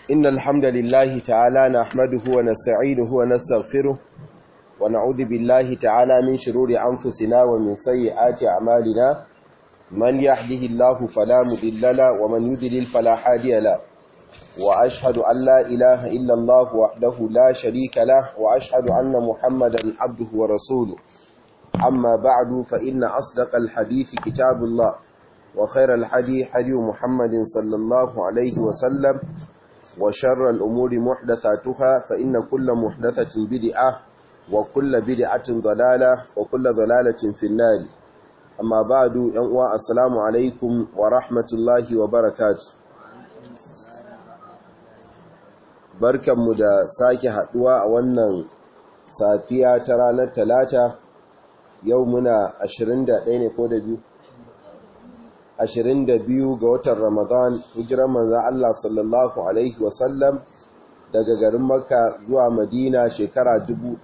إن الحمد لله تعالى نحمده ونستعينه ونستغفره ونعوذ بالله تعالى من شرور أنفسنا ومن سيئات أعمالنا من يهده الله فلا مضل له ومن يضلل فلا هادي له وأشهد أن لا إله إلا الله وحده لا شريك له وأشهد أن محمدا عبده ورسوله أما بعد فإن أصدق الحديث كتاب الله وخير الحديث حديث محمد صلى الله عليه وسلم وشر الأمور محدثاتها فإن كل محدثة بدعة وكل بدعة ضلالة وكل ضلالة في النار أما بعد ينوى السلام عليكم ورحمة الله وبركاته barkanmu da sake haduwa a wannan safiya ta ranar talata yau muna 21 ne ko da biyu 22 ga watan ramadan hijiran manzan Allah sallallahu alaihi wasallam daga garin makka zuwa madina shekara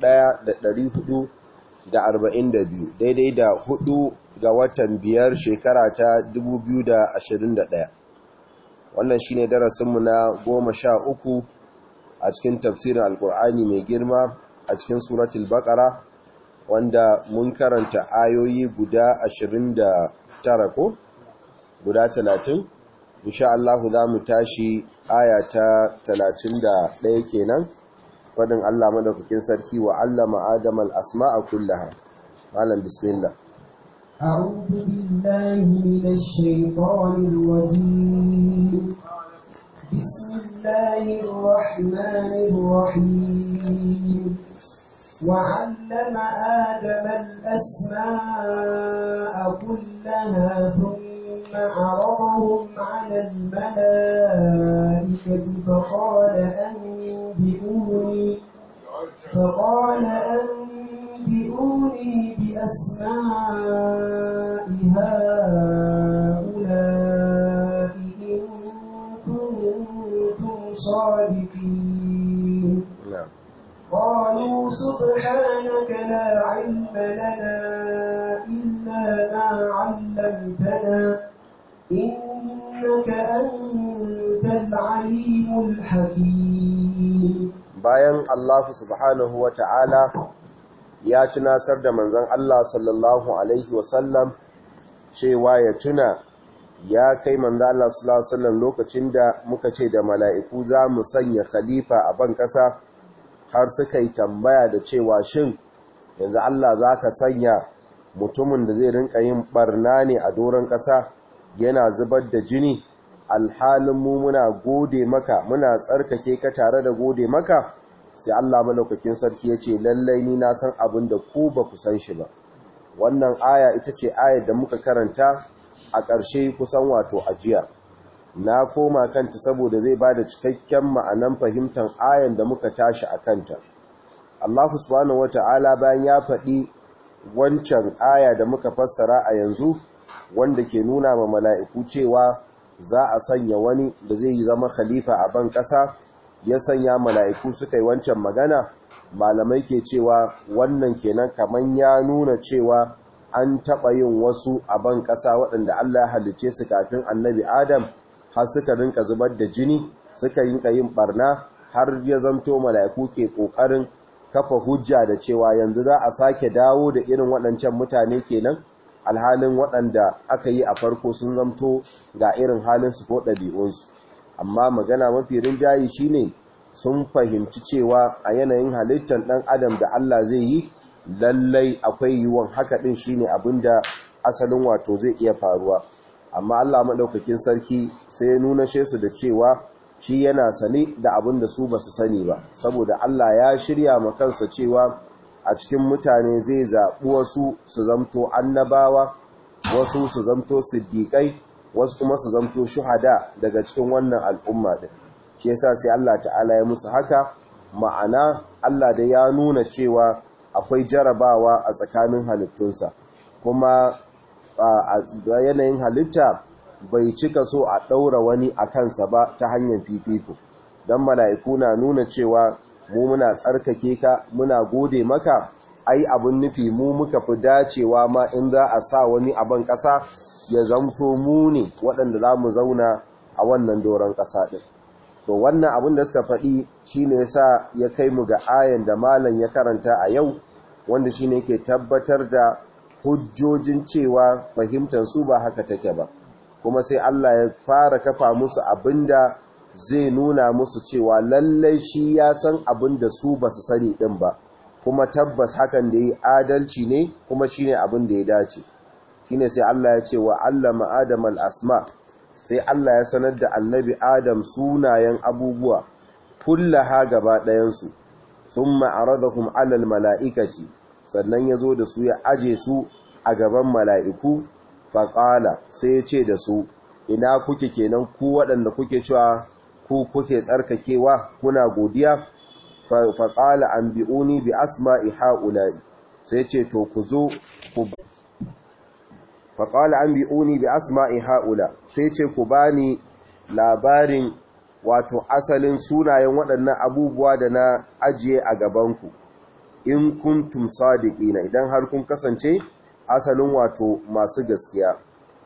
1442 daidai da hudu ga watan biyar shekara ta 2021 wannan shine darasinmu na goma sha uku a cikin tafsirin alkur'ani mai girma a cikin suratul baqara wanda mun karanta ayoyi guda 29 ko guda 30 insha Allah za mu tashi aya ta 31 kenan fadin Allah madaukakin sarki wa allama adama al-asma'a kullaha malam bismillah أعوذ بالله من الشيطان الرجيم بسم الله الرحمن الرحيم وعلم آدم الأسماء كلها ثم عرضهم على الملائكة فقال أنبئوني فقال أنبئوني بأسماء هؤلاء إن كنتم صادقين na'am قالوا سبحانك لا علم لنا إلا ما علمتنا إنك أنت العليم الحكيم bayan Allah subhanahu wa ta'ala ya tunasar da manzan Allah sallallahu Alaihi wasallam cewa ya tuna ya kai manzan Allah sallallahu Alaihi wasallam lokacin da muka ce da mala'iku za mu sanya khalifa a ban ƙasa har suka yi tambaya da cewa shin yanzu Allah za ka sanya mutumin da zai rinka yin barna ne a doron ƙasa yana zubar da jini alhalin mu muna gode maka muna tsarkake ka tare da gode maka sai Allah malaukakin sarki ya ce lallai ni na san abin da ku ba ku san shi ba wannan aya ita ce ayar da muka karanta a ƙarshe kusan wato ajiya na koma kanta saboda zai ba da cikakken ma'anan fahimtar ayan da muka tashi a kanta Allah subhanahu wata'ala bayan ya faɗi wancan aya da muka fassara a yanzu wanda ke nuna ma mala'iku cewa za a sanya wani da zai yi zama khalifa a ban ƙasa ya sanya mala'iku suka yi wancan magana malamai ke cewa wannan kenan kaman ya nuna cewa an taɓa yin wasu a ban ƙasa waɗanda Allah ya halice su kafin annabi Adam har suka rinka zubar da jini suka rinka yin barna har ya zanto mala'iku ke ƙoƙarin kafa hujja da cewa yanzu za a sake dawo da irin waɗancan mutane kenan alhalin waɗanda aka yi a farko sun zamto ga irin halinsu ko ɗabi'unsu amma magana mafi rinjayi shine sun fahimci cewa a yanayin halittar ɗan adam da Allah zai yi lallai akwai yiwuwan haka ɗin shine abinda asalin wato zai iya faruwa amma Allah maɗaukakin sarki sai ya nuna su da cewa shi yana sane da abin da su ba su sani ba saboda Allah ya shirya ma kansa cewa a cikin mutane zai zaɓi wasu su zamto annabawa wasu su zamto siddiƙai wasu kuma su zamto shuhada daga cikin wannan al'umma din shi yasa sai Allah ta'ala ya musu haka ma'ana Allah da ya nuna cewa akwai jarabawa a tsakanin halittunsa kuma a yanayin halitta bai cika so a ɗaura wani a kansa ba ta hanyar fifiko don mala'iku na nuna cewa mu muna tsarkake ka muna gode maka ai abin nufi mu muka fi dacewa ma in za a sa wani abin ƙasa ya zamto mu ne waɗanda za mu zauna a wannan doron ƙasa ɗin to wannan abin da suka faɗi shine yasa ya kai mu ga ayan da malam ya karanta a yau wanda shine yake tabbatar da hujjojin cewa fahimtar su ba haka take ba kuma sai Allah ya fara kafa musu abinda zai nuna musu cewa lallai shi ya san abinda su ba su sani din ba kuma tabbas hakan da yi adalci ne kuma shine abin da ya dace shine sai Allah ya ce wa allama adam al-asma sai Allah ya sanar da annabi adam sunayen abubuwa kullaha gaba ɗayan su thumma aradahum ala al-mala'ikati sannan ya zo da su ya aje su a gaban mala'iku faƙala sai ya ce da su ina kuke kenan ku waɗanda kuke cewa ku kuke tsarkakewa kuna godiya faƙala an bi'uni bi asma'i ha'ula'i sai ce to ku zo ku faƙala an bi'uni bi asma'i ha'ula sai ce ku bani labarin wato asalin sunayen waɗannan abubuwa da na ajiye a gabanku in kuntum sadiqina idan har kun kasance asalin wato masu gaskiya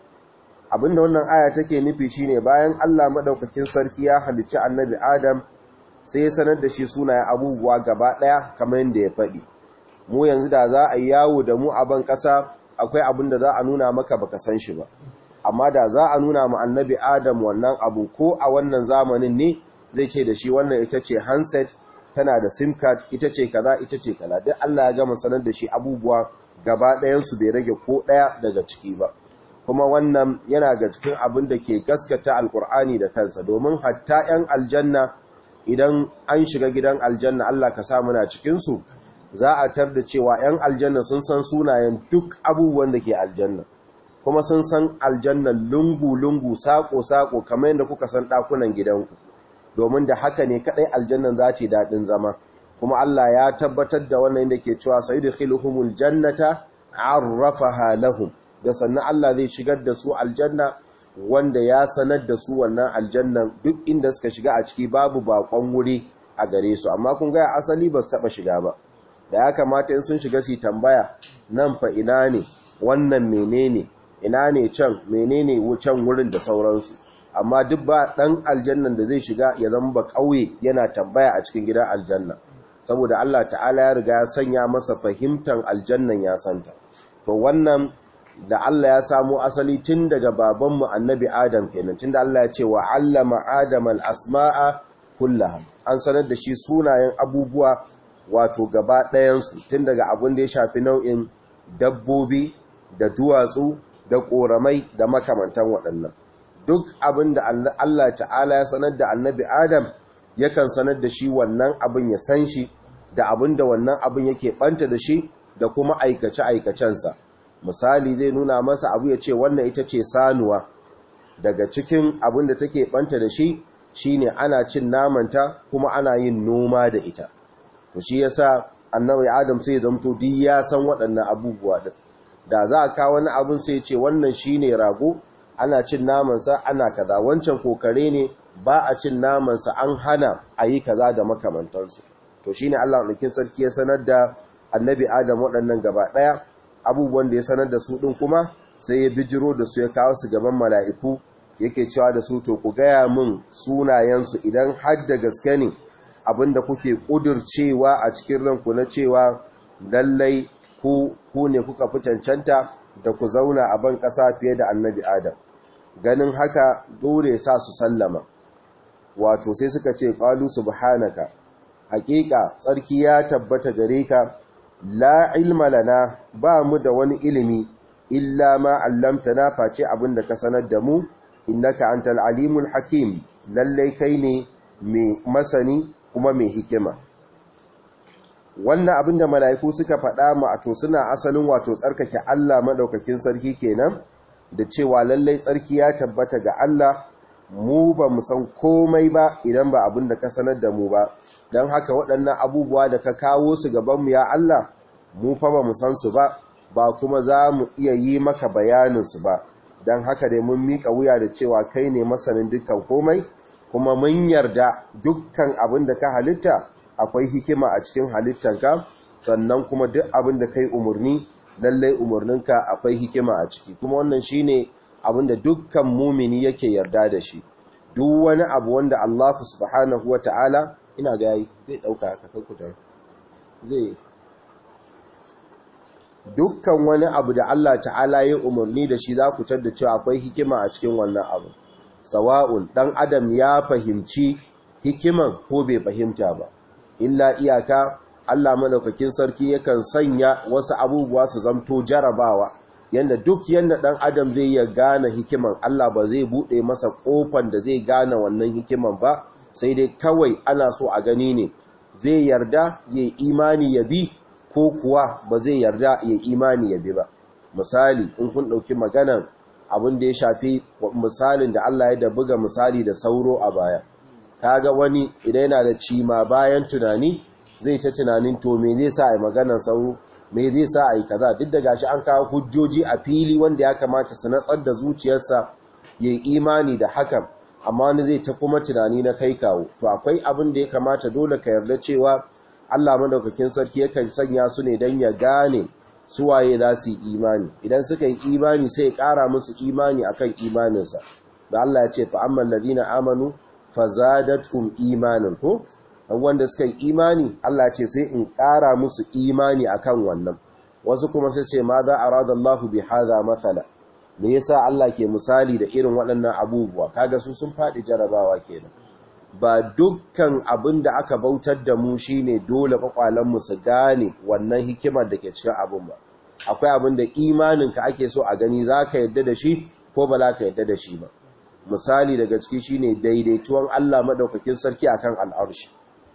abinda wannan aya take nufi shine bayan Allah madaukakin sarki ya halicci annabi Adam sai ya sanar da shi sunayen abubuwa gaba daya kamar yadda ya faɗi mu yanzu da za a yi yawo da mu a ban ƙasa akwai abin da za a nuna maka baka san shi ba amma da za a nuna ma annabi Adam wannan abu ko a wannan zamanin ne zai ce da shi wannan ita ce handset tana da sim card ita ce kaza ita ce kaza duk Allah ya gama sanar da shi abubuwa gaba ɗayansu bai rage ko ɗaya daga ciki ba kuma wannan yana ga cikin abin da ke gaskata alkur'ani da kansa domin hatta 'yan aljanna idan an shiga gidan aljanna Allah ka sa muna cikinsu za a tar da cewa 'yan aljanna sun san sunayen duk abubuwan da ke aljanna kuma sun san aljanna lungu-lungu sako-sako kamar yadda kuka san ɗakunan gidanku domin da haka ne kaɗai aljannan za ce daɗin zama kuma Allah ya tabbatar da wannan da ke cewa sai da khiluhumul jannata arrafaha lahum da sannan Allah zai shigar da su aljanna wanda ya sanar da su wannan aljannan duk inda suka shiga a ciki babu bakon wuri a gare su amma kun ga asali ba su taba shiga ba da ya kamata in sun shiga su tambaya nan fa ina ne wannan menene ina ne can menene wucan wurin da sauransu amma duk ba dan aljannan da zai shiga ya zama ba kauye yana tambaya a cikin gidan aljanna saboda Allah ta'ala ya riga ya sanya masa fahimtar aljannan ya santa to wannan da Allah ya samu asali tun daga babanmu annabi Adam kenan tun da Allah ya ce wa allama Adam al-asma'a kullaha an sanar da shi sunayen abubuwa wato gaba ɗayansu tun daga abin da ya shafi nau'in dabbobi da duwatsu da ƙoramai da makamantan waɗannan duk abin da Allah ta'ala ya sanar da annabi Adam yakan sanar da shi wannan abin ya san shi da abin da wannan abin yake ɓanta da shi da kuma aikace-aikacensa misali zai nuna masa abu ya ce wannan ita ce sanuwa daga cikin abin da take ɓanta da shi shine ana cin namanta kuma ana yin noma da ita to shi yasa annabi Adam sai ya zamto duk ya san waɗannan abubuwa din da za a kawo wani abin sai ya ce wannan shine rago ana cin namansa ana kaza wancan kokare ne ba a cin namansa an hana a yi kaza da makamantansu to shine Allah ɗaukin sarki ya sanar da annabi Adam waɗannan gaba ɗaya abubuwan da ya sanar da su ɗin kuma sai ya bijiro da su ya kawo su gaban mala'iku yake cewa da su to ku gaya min sunayensu idan har da gaske ne abinda kuke ƙudurcewa a cikin ranku na cewa lallai ku ne kuka fi cancanta da ku zauna a ban ƙasa fiye da annabi Adam ganin haka dole sa su sallama wato sai suka ce qalu subhanaka haƙiƙa tsarki ya tabbata gare ka la ilma lana ba mu da wani ilimi illa ma allamtana face abin da ka sanar da mu innaka antal alimul hakim lallai kai ne mai masani kuma mai hikima wannan abin da mala'iku suka faɗa ma to suna asalin wato tsarkake Allah madaukakin sarki kenan da cewa lallai tsarki ya tabbata ga Allah mu ba mu san komai ba idan ba abin da ka sanar da mu ba don haka waɗannan abubuwa da ka kawo su gabanmu ya Allah mu fa ba mu san su ba ba kuma za mu iya yi maka bayaninsu ba don haka dai mun miƙa wuya da cewa kai ne masanin dukkan komai kuma mun yarda dukkan abin da ka halitta akwai hikima a cikin halittanka sannan kuma duk abin da kai umarni lallai umarninka akwai hikima a ciki kuma wannan shine abin da dukkan mumini yake yarda da shi duk wani abu wanda Allah subhanahu wata'ala ina ga yayi zai dauka haka kankutar zai dukkan wani abu da Allah ta'ala ya umarni da shi za ku da cewa akwai hikima a cikin wannan abu sawa'un dan adam ya fahimci hikiman ko bai fahimta ba illa iyaka Allah madaukakin sarki yakan sanya wasu abubuwa su zamto jarabawa yanda duk yanda dan adam zai ya gane hikiman Allah ba zai bude masa kofan da zai gane wannan hikiman ba sai dai kawai ana so a gani ne zai yarda ya imani ya bi ko kuwa ba zai yarda ya imani ya bi ba misali in kun dauki maganan abin da ya shafi misalin da Allah ya da buga misali da sauro a baya kaga wani idan yana da cima bayan tunani zai ta tunanin to me zai sa a yi maganar sauro me zai sa a yi kaza duk da gashi an kawo hujjoji a fili wanda ya kamata su natsar da zuciyarsa ya imani da hakan amma wani zai ta kuma tunani na kai kawo to akwai abin da ya kamata dole ka yarda cewa Allah madaukakin sarki yakan sanya su ne don ya gane suwaye za su yi imani idan suka yi imani sai ya ƙara musu imani akan imaninsa da Allah ya ce fa amman ladina amanu fazadatum imanin ko wanda suka yi imani Allah ce sai in ƙara musu imani akan wannan wasu kuma sai ce ma za a rada Allah bi haza matsala me yasa Allah ke misali da irin waɗannan abubuwa kaga su sun faɗi jarabawa kenan ba dukkan abin da aka bautar da mu shine dole mu su gane wannan hikimar da ke cikin abin ba akwai abin da imaninka ake so a gani za ka yadda da shi ko ba za ka yadda da shi ba misali daga ciki shine daidaituwan Allah madaukakin sarki akan al'arshi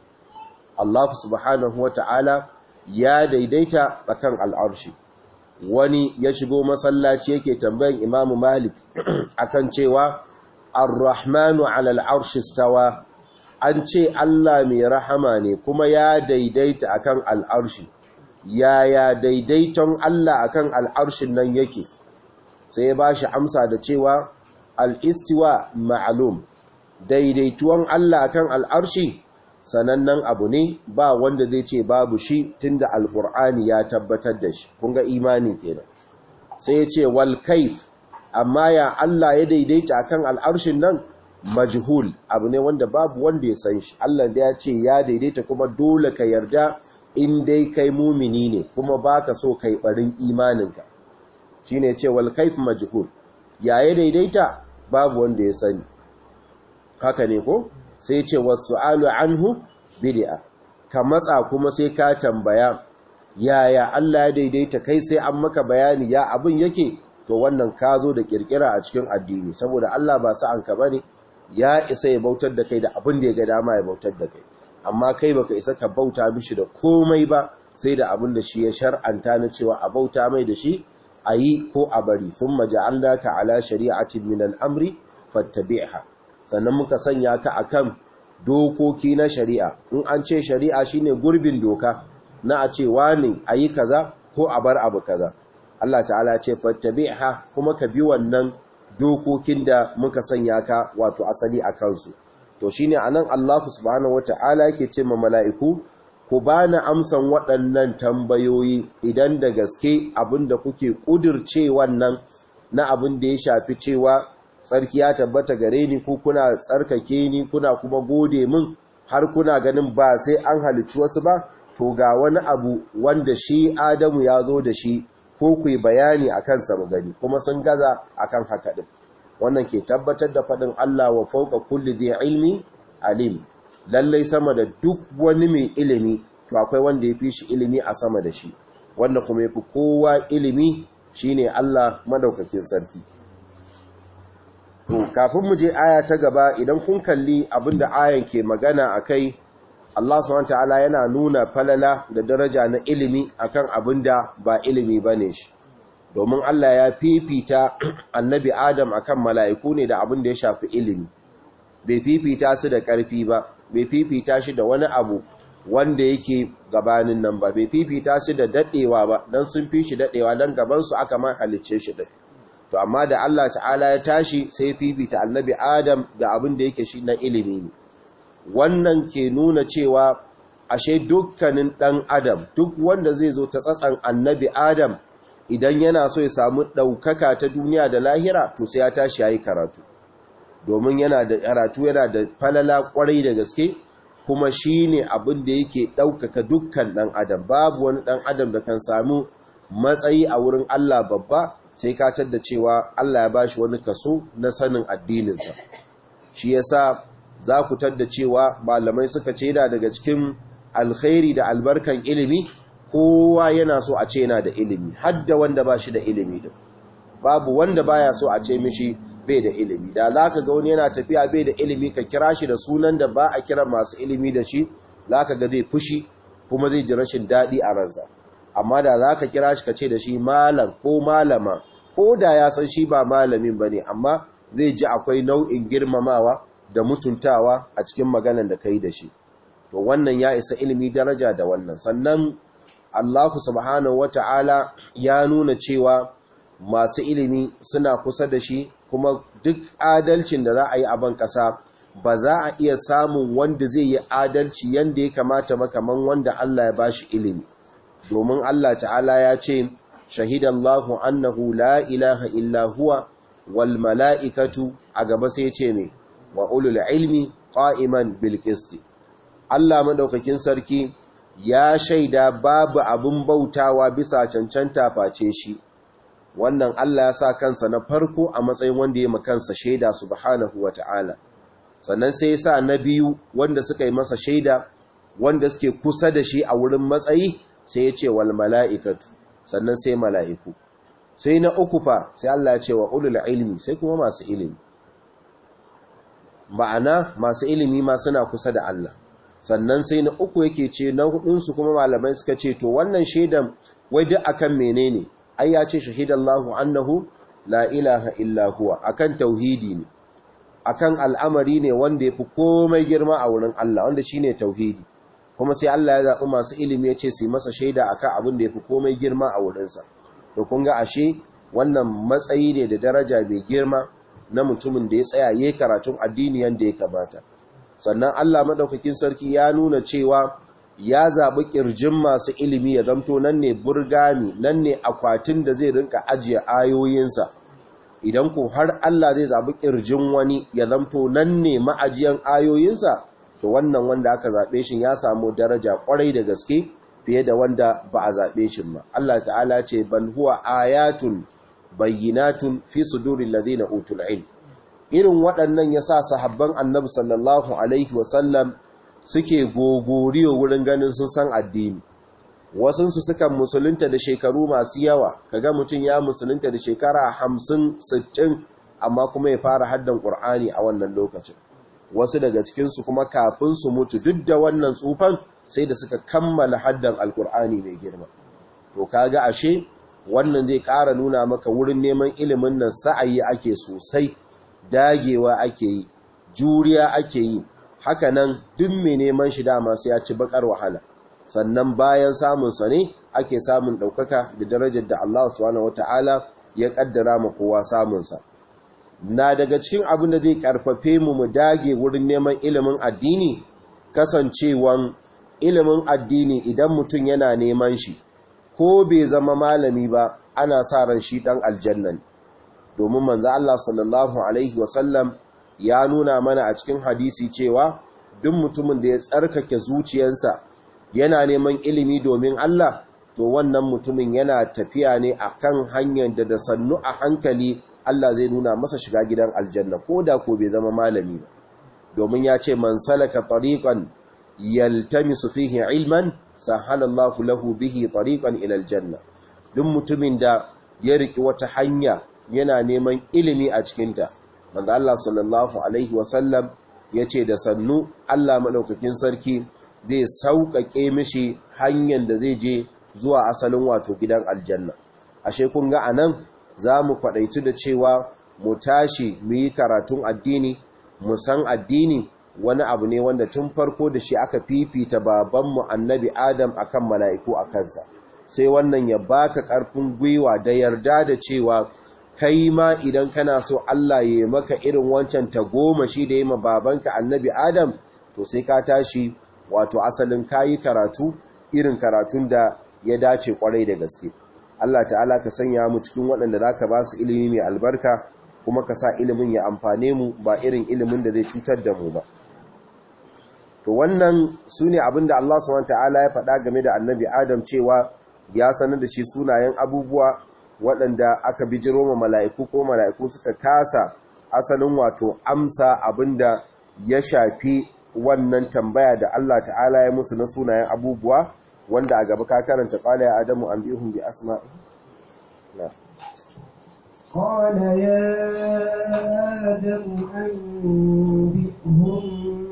Allah subhanahu wata'ala ya daidaita akan al'arshi wani ya shigo masallaci yake tambayan Imam Malik akan cewa Ar-Rahmanu 'ala al-'arshi istawa an ce Allah mai rahama ne kuma ya daidaita akan al'arshi yaya daidaiton Allah akan al'arshin nan yake sai ya bashi amsa da cewa al'istiwa ma'alum daidaituwan Allah kan al'arshi sanannen abu ne ba wanda zai ce babu shi tunda alƙur'ani ya tabbatar da shi kunga imani kenan sai ya ce wal kaif amma ya Allah ya daidaita kan al'arshin nan majhul abu ne wanda babu wanda ya san shi Allah da ya ce ya daidaita kuma dole ka yarda in dai kai mumini ne kuma baka so kai barin imaninka shine ce wal kaif majhul ya ya daidaita babu wanda ya sani haka ne ko sai ce wasu'alu anhu bid'a ka matsa kuma sai ka tambaya yaya Allah ya daidaita kai sai an maka bayani ya abin yake to wannan ka zo da kirkira a cikin addini saboda Allah ba sa'an ka bane ya isa ya bautar da kai da abin da ya ga dama ya bautar da kai amma kai baka isa ka bauta mishi da komai ba sai da abin da shi ya shar'anta na cewa a bauta mai da shi a yi ko a bari sun maja'allaka ala shari'atin min al'amri fattabi'ha sannan muka sanya ka akan dokoki na shari'a in an ce shari'a shine gurbin doka na a ce wani a yi kaza ko a bar abu kaza Allah ta'ala ce fattabi'ha kuma ka bi wannan dokokin da muka sanya ka wato asali a kansu to shine anan Allah subhanahu wata'ala yake ce ma mala'iku ku ba na amsan waɗannan tambayoyi idan da gaske abinda kuke ƙudirce wannan na abin da ya shafi cewa tsarki ya tabbata gare ni ko kuna tsarkake ni kuna kuma gode min har kuna ganin ba sai an halicci wasu ba to ga wani abu wanda shi adamu ya zo da shi ko ku yi bayani a kansa mu gani kuma sun gaza akan haka ɗin wannan ke tabbatar da faɗin Allah wa fauka kulli zai ilmi alim lallai sama da duk wani mai ilimi to akwai wanda ya fi shi ilimi a sama da shi wanda kuma ya fi kowa ilimi shine Allah madaukakin sarki to kafin mu je aya ta gaba idan kun kalli abinda ayan ke magana akai Allah subhanahu wataala yana nuna falala da daraja na ilimi akan abinda ba ilimi bane shi domin Allah ya fifita annabi Adam akan mala'iku ne da abinda ya shafi ilimi bai fifita su da ƙarfi ba bai fifita shi da wani abu wanda yake gabanin nan ba bai fifita shi da daɗewa ba don sun fi shi daɗewa don gabansu aka man halicce shi ɗin to amma da Allah ta'ala ya tashi sai fifita annabi adam da abin da yake shi na ilimi ne wannan ke nuna cewa ashe dukkanin ɗan adam duk wanda zai zo ta tsatsan annabi adam idan yana so ya samu ɗaukaka ta duniya da lahira to sai ya tashi ya yi karatu domin yana da karatu yana da falala kwarai da gaske kuma shine abin da yake ɗaukaka dukkan ɗan adam babu wani ɗan adam da kan samu matsayi a wurin Allah babba sai ka da cewa Allah ya bashi wani kaso na sanin addininsa shi yasa za ku tadda cewa malamai suka ce da daga cikin alkhairi da albarkan ilimi kowa yana so a ce yana da ilimi hadda wanda ba shi da ilimi din babu wanda baya so a ce mishi bai da ilimi da za ka ga wani yana tafiya bai da ilimi ka kira shi da sunan da ba a kira masu ilimi da shi za ka ga zai fushi kuma zai ji rashin daɗi a ransa amma da za ka kira shi ka ce da shi malam ko malama ko da ya san shi ba malamin ba ne amma zai ji akwai nau'in girmamawa da mutuntawa a cikin maganan da ka yi da shi to wannan ya isa ilimi daraja da wannan sannan allahu subhanahu wata'ala ya nuna cewa masu ilimi suna kusa da shi kuma duk adalcin da za a yi a ban ƙasa ba za a iya samun wanda zai yi adalci yadda ya kamata makaman wanda Allah ya ba shi ilimi domin Allah ta'ala ya ce shahidallahu annahu la ilaha illa huwa wal mala'ikatu a gaba sai ce ne wa ulul ilmi qa'iman bil qisti Allah madaukakin sarki ya shaida babu abin bautawa bisa cancanta face shi wannan Allah ya sa kansa na farko a matsayin wanda ya makansa shaida subhanahu wa ta'ala sannan sai ya sa na biyu wanda suka yi masa shaida wanda suke kusa da shi a wurin matsayi sai ya ce wal mala'ikatu sannan sai mala'iku sai na uku fa sai Allah ya ce wa ulul ilmi sai kuma masu ilimi ma'ana masu ilimi ma suna kusa da Allah sannan sai na uku yake ce na hudunsu kuma malamai suka ce to wannan shaidan wai duk akan menene ai ya ce shahidallahu annahu la ilaha illa huwa akan tauhidi ne akan al'amari ne wanda yafi komai girma a wurin Allah wanda shine tauhidi kuma sai Allah ya zaɓi masu ilimi ya ce su masa shaida akan abin da yafi komai girma a wurinsa to kun ga ashe wannan matsayi ne da daraja mai girma na mutumin da ya tsaya yayin karatun addini yanda ya kamata sannan Allah madaukakin sarki ya nuna cewa ya zaɓi ƙirjin masu ilimi ya zamto nan ne burgami nan ne akwatin da zai rinka ajiye ayoyinsa idan ku har Allah zai zaɓi ƙirjin wani ya zamto nan ne ma'ajiyan ayoyinsa to wannan wanda aka zaɓe shi ya samu daraja ƙwarai da gaske fiye da wanda ba a zaɓe shi ba Allah ta'ala ce bal huwa ayatun bayyinatun fi suduril ladina utul ilm irin waɗannan yasa sahabban annabi sallallahu alaihi wasallam suke gogoriyo wurin ganin sun san addini wasunsu sukan musulunta da shekaru masu yawa kaga mutum ya musulunta da shekara hamsin sittin amma kuma ya fara haddan ƙur'ani a wannan lokacin wasu daga cikinsu kuma kafin su mutu duk da wannan tsufan sai da suka kammala haddan alƙur'ani mai girma to kaga ashe wannan zai ƙara nuna maka wurin neman ilimin nan sa'ayi ake sosai dagewa ake yi juriya ake yi haka nan duk mai neman shi dama sai ya ci bakar wahala sannan bayan samunsa ne ake samun ɗaukaka da darajar da Allah subhanahu wata'ala ya ƙaddara ma kowa samunsa na daga cikin abin da zai ƙarfafe mu mu dage wurin neman ilimin addini kasancewan ilimin addini idan mutum yana neman shi ko bai zama malami ba ana sa ran shi ɗan aljannan domin manzo Allah sallallahu alaihi wasallam ya nuna mana a cikin hadisi cewa duk mutumin da ya tsarkake zuciyarsa yana neman ilimi domin Allah to wannan mutumin yana tafiya ne akan hanyar da da sannu a hankali Allah zai nuna masa shiga gidan aljanna ko da ko bai zama malami ba domin ya ce man salaka tariqan yaltamisu fihi ilman sahalallahu lahu bihi tariqan ila aljanna duk mutumin da ya riki wata hanya yana neman ilimi a cikinta manzo Allah sallallahu alaihi wasallam yace da sannu Allah madaukakin sarki zai sauƙaƙe mishi hanyar da zai je zuwa asalin wato gidan aljanna ashe kun ga anan zamu kwadaitu da cewa mu tashi mu yi karatun addini mu san addini wani abu ne wanda tun farko da shi aka fifita babanmu annabi Adam akan mala'iku a kansa sai wannan ya baka ƙarfin gwiwa da yarda da cewa kai ma idan kana so Allah ya yi maka irin wancan ta goma shi da yi ma babanka annabi Adam to sai ka tashi wato asalin kayi karatu irin karatun da ya dace kwarai da gaske Allah ta'ala ka sanya mu cikin waɗanda za ka ba su ilimi mai albarka kuma ka sa ilimin ya amfane mu ba irin ilimin da zai cutar da mu ba to wannan su ne abinda Allah subhanahu ta'ala ya faɗa game da annabi Adam cewa ya sanar da shi sunayen abubuwa waɗanda aka bijiro ma mala'iku ko mala'iku suka kasa asalin wato amsa abinda ya shafi wannan tambaya da Allah ta'ala ya musu na sunayen abubuwa wanda a gaba ka karanta qala ya adamu anbihum bi asma'i na قال يا آدم أنبئهم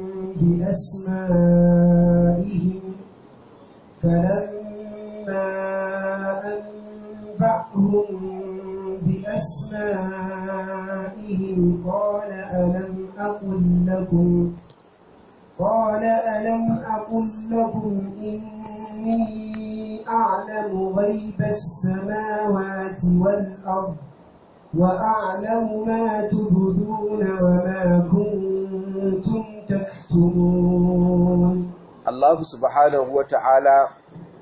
بأسمائهم فلما أنبأهم بأسمائهم قال ألم أقل لكم قال ألم أقل لكم إني أعلم غيب السماوات والأرض وأعلم ما تبدون وما كنتم تكتمون Allah subhanahu wa ta'ala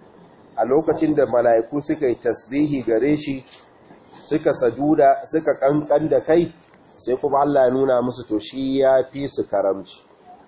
a lokacin da mala'iku suka yi tasbihi gare shi suka saduda suka kankan da kai sai kuma Allah ya nuna musu to shi ya fi su karamci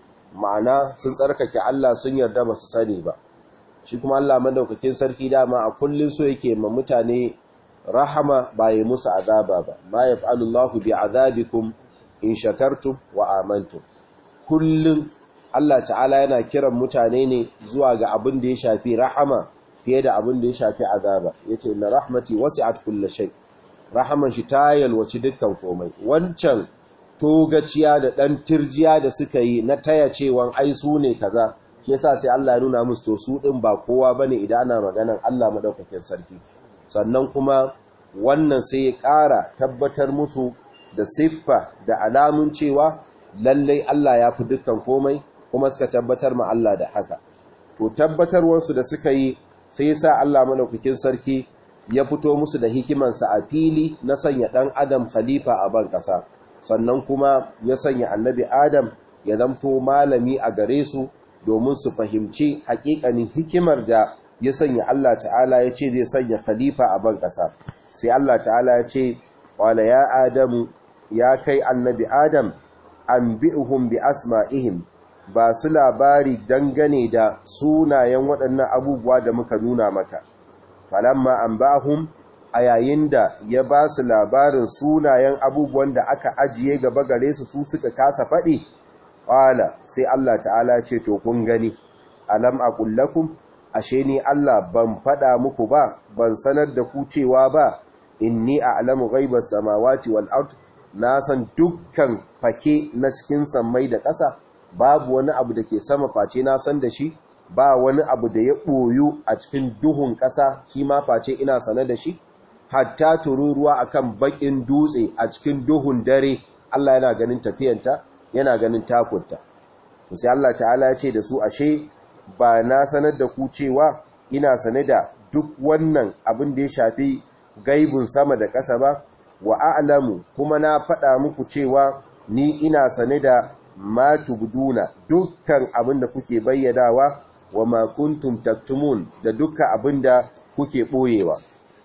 ma'ana sun tsarkake Allah sun yarda ba su sani ba shi kuma Allah madaukakin sarki dama a kullum so yake ma mutane rahama ba yi musu azaba ba ma yaf'alullahu bi azabikum in shakartum wa amantum kullum Allah ta'ala yana kiran mutane ne zuwa ga abin da ya shafi rahama fiye da abin da ya shafi azaba yace inna rahmati wasi'at kulli shay rahaman shi ta yalwaci dukkan komai wancan togaciya da dan tirjiya da suka yi na taya cewan ai su ne kaza shi yasa sai Allah ya nuna musu to su din ba kowa bane idan ana maganan Allah madaukakin sarki sannan kuma wannan sai ya ƙara tabbatar musu da siffa da alamun cewa lallai Allah ya fi dukkan komai kuma suka tabbatar ma Allah da haka to tabbatarwarsu da suka yi sai ya sa Allah malaukakin sarki ya fito musu da hikimansa a fili na sanya ɗan adam khalifa a ban ƙasa sannan kuma ya sanya annabi adam ya zamto malami a gare su domin su fahimci haƙiƙanin hikimar da ya sanya Allah ta'ala ya ce zai sanya khalifa a ban ƙasa sai Allah ta'ala ya ce wala ya adamu ya kai annabi adam an bi'uhum bi asma'ihim ba su labari dangane da sunayen waɗannan abubuwa da muka nuna maka falamma an ba'hum a yayin da ya ba su labarin sunayen abubuwan da aka ajiye gaba gare su su suka kasa faɗi ƙwala sai Allah ta'ala ce to kun gani alam aqul lakum ashe ni Allah ban faɗa muku ba ban sanar da ku cewa ba inni a'lamu ghaibas samawati wal ard na san dukkan fake na cikin sammai da ƙasa babu wani abu da ke sama face na san da shi ba wani abu da ya ɓoyu a cikin duhun ƙasa shi ma face ina sane da shi hatta tururuwa akan bakin dutse a cikin duhun dare Allah yana ganin tafiyanta yana ganin takunta to sai Allah ta'ala ya ce da su ashe ba na sanar da ku cewa ina sane da duk wannan abin da ya shafi gaibun sama da ƙasa ba wa a'lamu kuma na faɗa muku cewa ni ina sane da ma tubduna dukkan abin da kuke bayyanawa wa ma kuntum taktumun da dukkan abin da kuke boyewa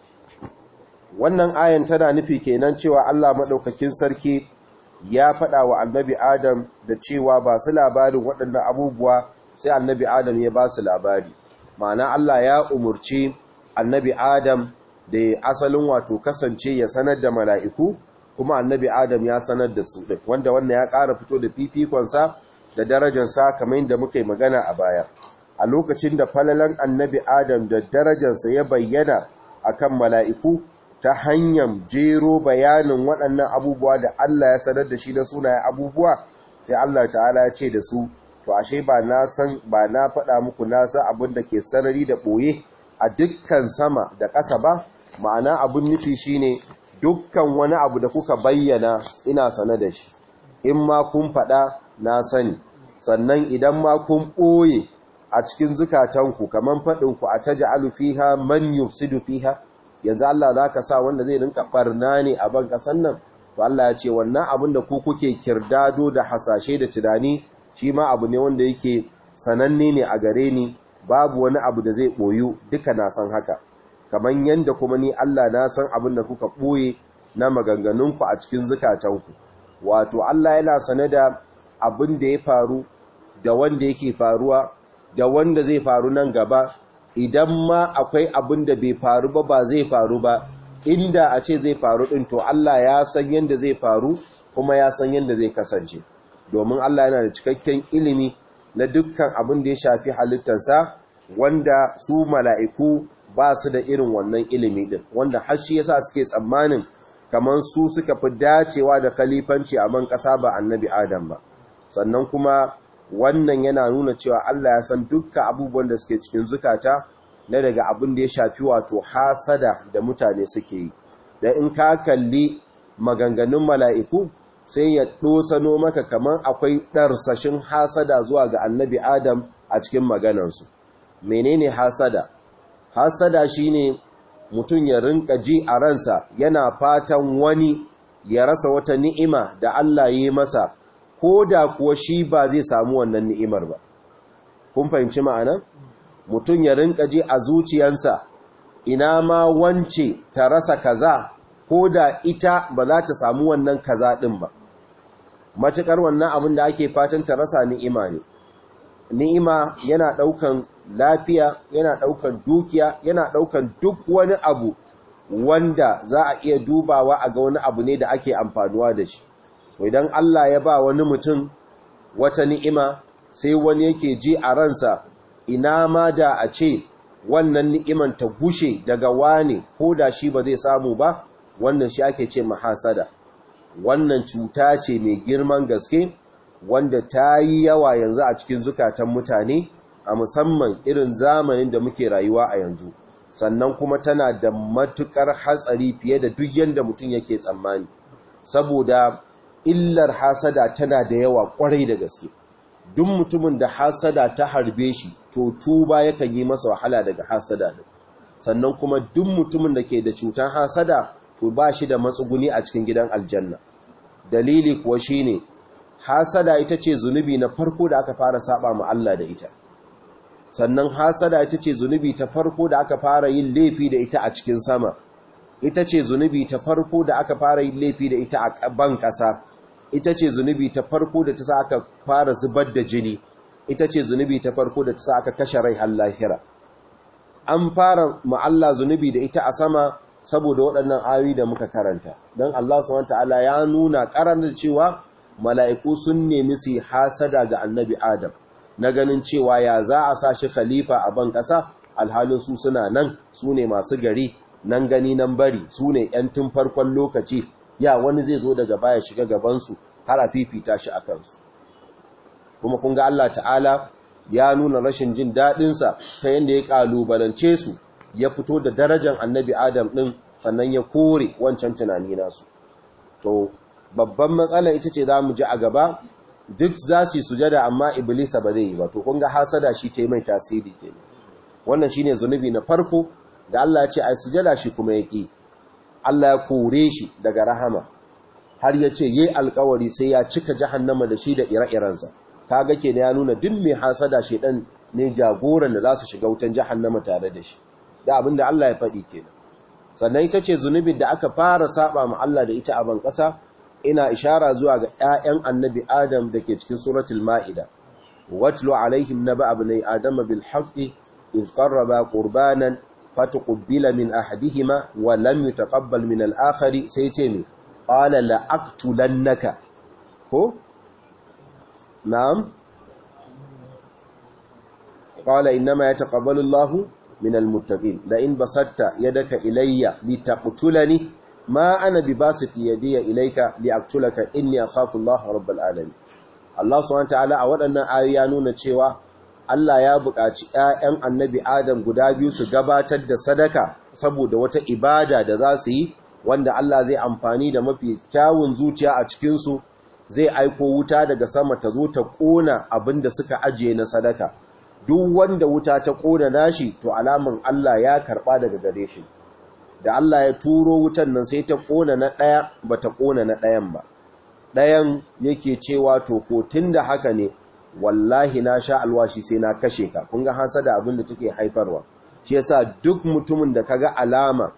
wannan ayan tana nufi kenan cewa Allah madaukakin sarki ya faɗa wa annabi Adam da cewa ba su labarin waɗannan abubuwa sai annabi Adam ya ba su labari ma'ana Allah ya umurci annabi Adam da asalin wato kasance ya sanar da mala'iku kuma annabi Adam ya sanar da su ɗin wanda wannan ya ƙara fito da fifikonsa da darajarsa kamar yadda muka yi magana a baya a lokacin da falalan annabi Adam da darajarsa ya bayyana akan mala'iku ta hanyar jero bayanin waɗannan abubuwa da Allah ya sanar da shi na sunayen abubuwa sai Allah ta'ala ya ce da su to ashe ba na san ba na faɗa muku na san abin da ke sarari da ɓoye a dukkan sama da ƙasa ba ma'ana abin nufi shine dukkan wani abu da kuka bayyana ina sane da shi in ma kun faɗa na sani sannan idan ma kun ɓoye a cikin zukatanku kamar faɗinku a ta ja'alu fiha man yufsidu fiha yanzu Allah za ka sa wanda zai rinka ɓarna ne a ban ƙasan nan to Allah ya ce wannan abin da ku kuke kirdado da hasashe da tunani shi ma abu ne wanda yake sananne ne a gare ni babu wani abu da zai ɓoyu duka na san haka kamar yadda kuma ni Allah na san abin da kuka ɓoye na maganganunku a cikin zukatanku wato Allah yana sane da abin da ya faru da wanda yake faruwa da wanda zai faru nan gaba idan ma akwai abin da bai faru ba ba zai faru ba inda a ce zai faru din to Allah ya san yadda zai faru kuma ya san yadda zai kasance domin Allah yana da cikakken ilimi na dukkan abin da ya shafi halittarsa wanda su mala'iku ba su da irin wannan ilimi din wanda har shi yasa suke tsammanin kamar su suka fi dacewa da khalifanci a man ƙasa ba annabi Adam ba sannan kuma wannan yana nuna cewa Allah ya san dukkan abubuwan da suke cikin zukata na daga abin da ya shafi wato hasada da mutane suke yi da in ka kalli maganganun mala'iku sai ya ɗosano maka kamar akwai ɗarsashin hasada zuwa ga annabi Adam a cikin maganansu menene hasada hasada shine mutum ya rinka ji a ransa yana fatan wani ya rasa wata ni'ima da Allah yi masa ko da kuwa shi ba zai samu wannan ni'imar ba kun fahimci ma'ana mutum ya rinka ji a zuciyansa ina ma wance ta rasa kaza ko da ita ba za ta samu wannan kaza din ba matukar wannan abin da ake fatan ta rasa ni'ima ne ni'ima yana daukan lafiya yana daukan dukiya yana daukan duk wani abu wanda za a iya dubawa a ga wani abu ne da ake amfanuwa da shi idan Allah ya ba wani mutum wata ni'ima sai wani yake ji a ransa ina ma da a ce wannan ni'iman ta gushe daga wane ko da shi ba zai samu ba wannan shi ake ce mahasada wannan cuta ce mai girman gaske wanda ta yi yawa yanzu a cikin zukatan mutane a musamman irin zamanin da muke rayuwa a yanzu sannan kuma tana da matukar hatsari fiye da duk yanda mutum yake tsammani saboda illar hasada tana da yawa kwarai da gaske duk mutumin da hasada ta harbe shi to tuba yakan yi masa wahala daga hasada din sannan kuma duk mutumin da ke da cutar hasada to ba shi da matsuguni a cikin gidan aljanna dalili kuwa shine hasada ita ce zunubi na farko da aka fara saba ma Allah da ita sannan hasada ita ce zunubi ta farko da aka fara yin laifi da ita a cikin sama ita ce zunubi ta farko da aka fara yin laifi da ita a ban ƙasa ita ce zunubi ta farko da ta sa aka fara zubar da jini ita ce zunubi ta farko da ta sa aka kashe rai har lahira an fara ma'alla zunubi da ita a sama saboda waɗannan ayoyi da muka karanta don Allah subhanahu ta'ala ya nuna ƙaranar cewa mala'iku sun nemi su hasada ga annabi Adam na ganin cewa ya za a sa shi khalifa a ban ƙasa alhalin su suna nan su ne masu gari nan gani nan bari su ne ‘yan tun farkon lokaci ya wani zai zo daga baya shiga gabansu har a fifita shi a kansu kuma kun ga Allah ta'ala ya nuna rashin jin daɗinsa ta yadda ya ƙalubalance su ya fito da darajar annabi adam ɗin sannan ya kore wancan tunani nasu to babban matsala ita ce za mu ji a gaba duk za su yi sujada amma iblisa ba zai yi ba to kun ga hasada shi ta mai tasiri ke wannan shine zunubi na farko da Allah ya ce ai sujada shi kuma yake Allah ya kore shi daga rahama har ya ce yi alkawari sai ya cika jahannama da shi da ire-irensa kaga ke ya nuna duk mai hasada shedan ne jagoran da za su shiga wutan jahannama tare da shi da abin da Allah ya faɗi kenan sannan ita ce zunubin da aka fara saba ma Allah da ita a ban ƙasa ina ishara zuwa ga ƴaƴan annabi Adam da ke cikin suratul Ma'ida watlu alaihim naba ibnai adama bil haqqi iz qarraba qurbanan fatuqbila min ahadihima wa lam yutaqabbal min al-akhari sai ce ne qala la aqtulannaka ko na'am qala inma yataqabbalu Allahu min al-muttaqin la in basatta yadaka ilayya litaqtulani ma ana bibasiti yadiya ilayka liaqtulaka inni akhafu Allah rabbul alamin Allah subhanahu wa ta'ala a waɗannan ayoyi ya nuna cewa Allah ya buƙaci ‘ya'yan annabi Adam guda biyu su gabatar da sadaka saboda wata ibada da za su yi wanda Allah zai amfani da mafi kyawun zuciya a cikinsu zai aiko wuta daga sama ta zo ta ƙona abin da suka ajiye na sadaka. Duk wanda wuta ta ƙona nashi to alamun Allah ya karɓa daga gare shi. Da Allah ya turo wutan nan sai ta ƙona na ɗaya ba ta ƙona na ɗayan ba. Ɗayan yake cewa to ko tun da haka ne wallahi na sha alwashi sai na kashe ka kun ga hasada abin da take haifarwa shi yasa duk mutumin da kaga alama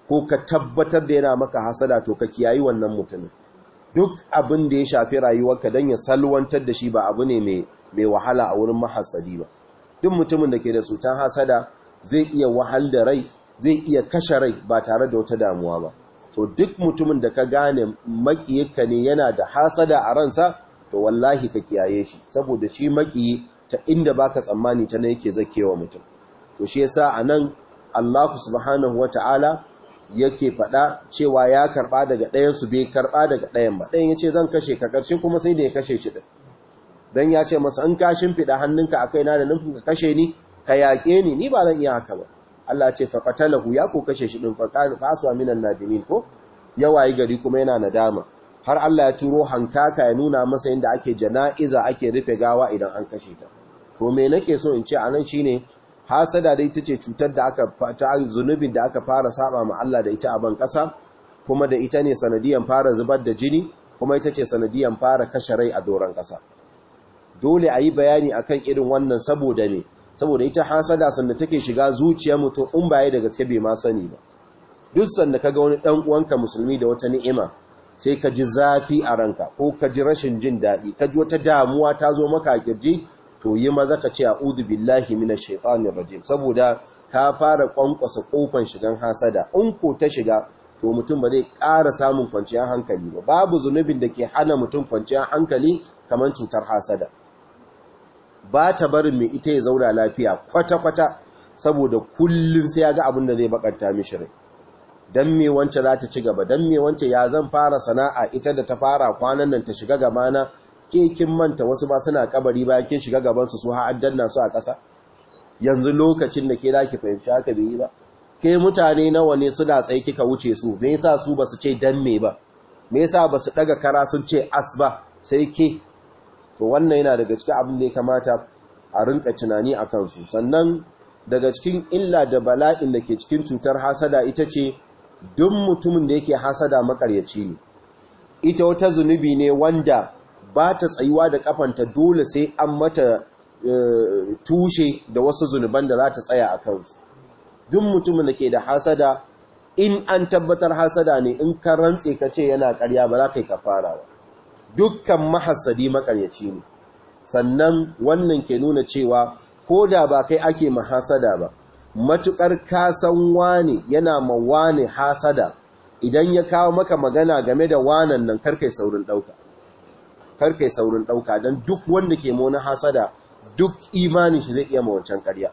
ko ka tabbatar da yana maka hasada to ka kiyayi wannan mutumin duk abin da ya shafi rayuwarka don ya salwantar da shi ba abu ne mai wahala a wurin mahasadi ba duk mutumin da ke da cutar hasada zai iya wahal da rai zai iya kashe rai ba tare da wata damuwa ba to duk mutumin da ka gane makiyinka ne yana da hasada a ransa to wallahi ka kiyaye shi saboda shi makiyi ta inda baka tsammani ta ne yake zakewa mutum to shi yasa anan Allah subhanahu wata'ala yake faɗa cewa ya karɓa daga ɗayan su bai karɓa daga ɗayan ba ɗayan yace zan kashe ka karshe kuma sai da ya kashe shi din dan ya ce masa in ka shimfida hannunka akai na da nufin ka kashe ni ka yaƙe ni ni ba zan iya haka ba Allah ce fa qatalahu ya ko kashe shi din fa kana faswa minan nadimin ko yawayi gari kuma yana nadama har Allah ya turo hankaka ya nuna masa inda ake jana'iza ake rufe gawa idan an kashe ta to me nake so in ce anan shine hasada dai tace cutar da aka ta zunubin da aka fara saba ma Allah da ita a ban kasa kuma da ita ne sanadiyan fara zubar da jini kuma ita ce sanadiyan fara kashe rai a doron kasa dole a yi bayani akan irin wannan saboda me saboda ita hasada sanda take shiga zuciyar mutum in baya da gaske bai ma sani ba duk sanda kaga wani dan uwanka musulmi da wata ni'ima sai ka ji zafi a ranka ko ka ji rashin jin daɗi ka ji wata damuwa ta zo maka a kirji to yi maza ka ce a'udhu billahi minash shaitanir rajim saboda ka fara kwankwasa kofan shigan hasada in ko ta shiga to mutum ba zai ƙara samun kwanciyar hankali ba babu zunubin da ke hana mutum kwanciyar hankali kamar cutar hasada ba ta barin mai ita ya zauna lafiya kwata-kwata saboda kullum sai ya ga abin da zai bakanta mishi rai dan me wance za ta ci gaba dan me wance ya zan fara sana'a ita da ta fara kwanan nan ta shiga gabana ke kin manta wasu ba suna kabari bayan kin shiga gaban su su ha addanna su a ƙasa yanzu lokacin da ke zaki fahimci haka bai yi ba ke mutane nawa ne suna tsaye kika wuce su me yasa su basu ce dan me ba me yasa basu daga kara sun ce as ba sai ke to wannan yana daga cikin abin da ya kamata a rinka tunani a kansu sannan daga cikin illa da bala'in da ke cikin cutar hasada ita ce duk mutumin da yake hasada makaryaci ne ita wata zunubi ne wanda ba ta tsayuwa da kafanta dole sai an mata tushe da wasu zunuban da za ta tsaya a kansu duk mutumin da ke da hasada in an tabbatar hasada ne in ka rantse ka ce yana karya ba za ka yi kafara ba dukkan mahasadi makaryaci ne sannan wannan ke nuna cewa ko da ba kai ake mahasada ba matukar kasan wani yana ma wani hasada idan ya kawo maka magana game da wanan nan karkai saurin dauka karkai saurin dauka don duk wanda ke mona hasada duk imanin shi zai iya ma wancan karya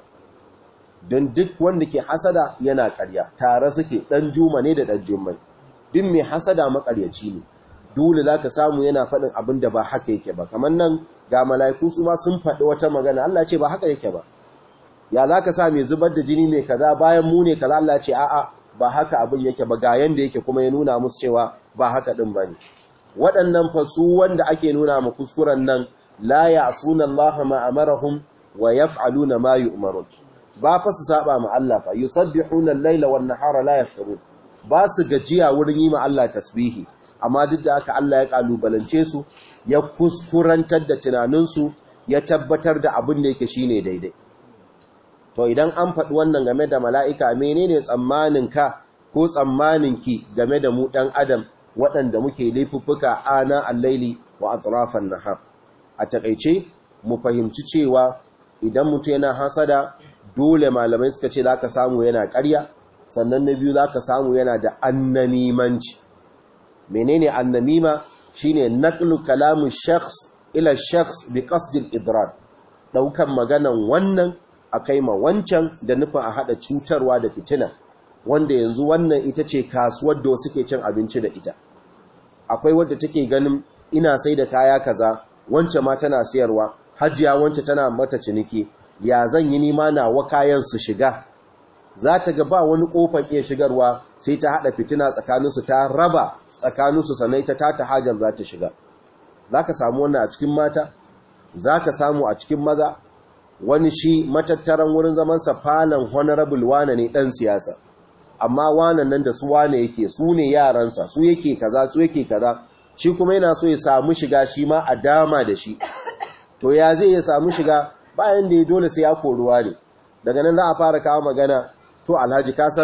don duk wanda ke hasada yana karya tare suke dan juma ne da dan jummai duk mai hasada makaryaci ne dole za ka samu yana faɗin abin da ba haka yake ba kamar nan ga mala'iku su ma sun faɗi wata magana Allah ce ba haka yake ba ya za ka sa mai zubar da jini mai kaza bayan mu ne kaza Allah ce a'a ba haka abin yake ba ga yanda yake kuma ya nuna musu cewa ba haka ɗin ba ne waɗannan fasu wanda ake nuna ma kuskuren nan la ya'suna Allah ma amarahum wa yaf'aluna ma yu'marun ba fa su saba ma Allah fa yusabbihuna al-laila wan nahara la yafturun ba su gajiya wurin yi ma Allah tasbihi amma duk da haka Allah ya kalubalance su ya kuskurantar da tunaninsu ya tabbatar da abin da yake shine daidai to idan an faɗi wannan game da mala'ika menene tsammanin ka ko tsammanin ki game da mu ɗan adam waɗanda muke laifuffuka ana allaili wa atrafan nahar a takaice mu fahimci cewa idan mutum yana hasada dole malamai suka ce za ka samu yana ƙarya sannan na biyu za ka samu yana da annamimanci menene annamima shine naqlu kalamu shakhs ila shakhs bi qasd al-idrar daukan maganan wannan akai ma wancan da nufin a hada cutarwa da fitina wanda yanzu wannan ita ce kasuwar da suke cin abinci da ita akwai wadda take ganin ina sai da kaya kaza wance ma tana siyarwa hajiya wance tana mata ciniki ya zan yi nima nawa kayan su shiga za ta ga ba wani kofar iya shigarwa sai ta hada fitina tsakaninsu ta raba tsakaninsu sanai ta tata hajar za ta shiga za ka samu wannan a cikin mata za ka samu a cikin maza wani shi matattaran wurin zamansa falon honorable wane ne ɗan siyasa amma wanan nan da su wane yake su ne yaransa su yake kaza su yake kaza shi kuma yana so ya samu shiga shi ma a dama da shi to ya zai ya samu shiga bayan da ya dole sai ya koruwa ne daga nan za a fara kawo magana to alhaji ka san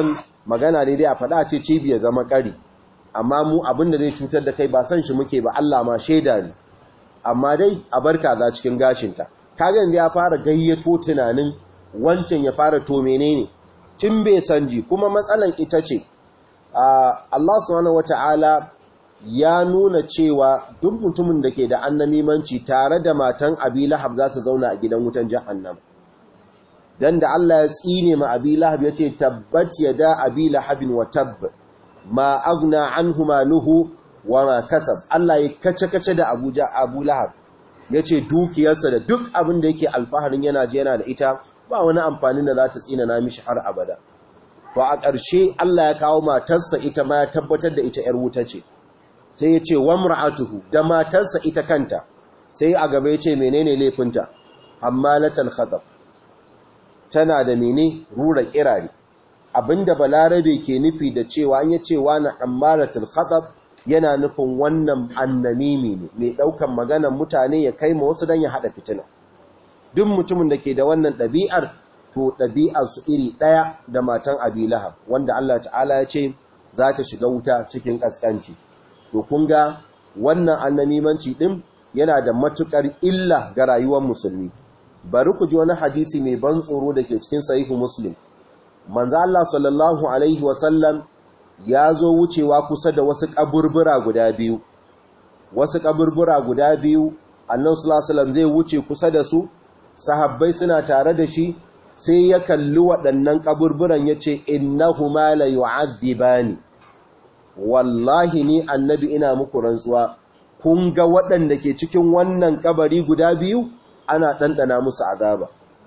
magana ne dai a faɗa ce cibiya zama ƙari amma mu abinda zai cutar da kai ba san shi muke ba Allah ma shaida ne amma dai a barka za cikin gashinta kaga yanzu ya fara gayyato tunanin wancan ya fara to menene tun bai sanji kuma matsalan ita ce Allah subhanahu wata'ala ya nuna cewa duk mutumin da ke da annamimanci tare da matan Abi Lahab za su zauna a gidan wutan jahannam dan da Allah ya tsine ma Abi Lahab yace tabbat yada Abi Lahabin wa tabb ma agna anhu maluhu wa ma kasab Allah ya kace-kace da Abuja Abu Lahab yace dukiyarsa da duk abin da yake alfaharin yana je yana da ita ba wani amfani da za ta tsina na mishi har abada to a ƙarshe Allah ya kawo matarsa ita ma ya tabbatar da ita 'yar wuta ce sai ya ce wa mur'atuhu da matarsa ita kanta sai a gaba ya ce menene laifinta amma latal khatab tana da mene rura kirari abinda balarabe ke nufi da cewa an yace wa na ammaratul khatab yana nufin wannan annamimi ne mai daukan maganar mutane ya kai ma wasu dan ya hada fitina duk mutumin da ke da wannan ɗabi'ar to ɗabi'ar su iri ɗaya da matan abi lahab wanda Allah ta'ala ya ce za ta shiga wuta cikin ƙasƙanci to kun ga wannan annamimanci ɗin yana da matuƙar illa ga rayuwar musulmi bari ku ji wani hadisi mai ban tsoro da ke cikin sahihu muslim manzo Allah sallallahu alaihi wasallam ya zo wucewa kusa da wasu kaburbura guda biyu wasu kaburbura guda biyu annabi sallallahu alaihi wasallam zai wuce kusa da su sahabbai suna tare da shi sai ya kalli waɗannan kaburburan yace innahuma la yu'adhibani wallahi ni annabi ina muku rantsuwa kun ga waɗanda ke cikin wannan kabari guda biyu ana ɗanɗana musu azaba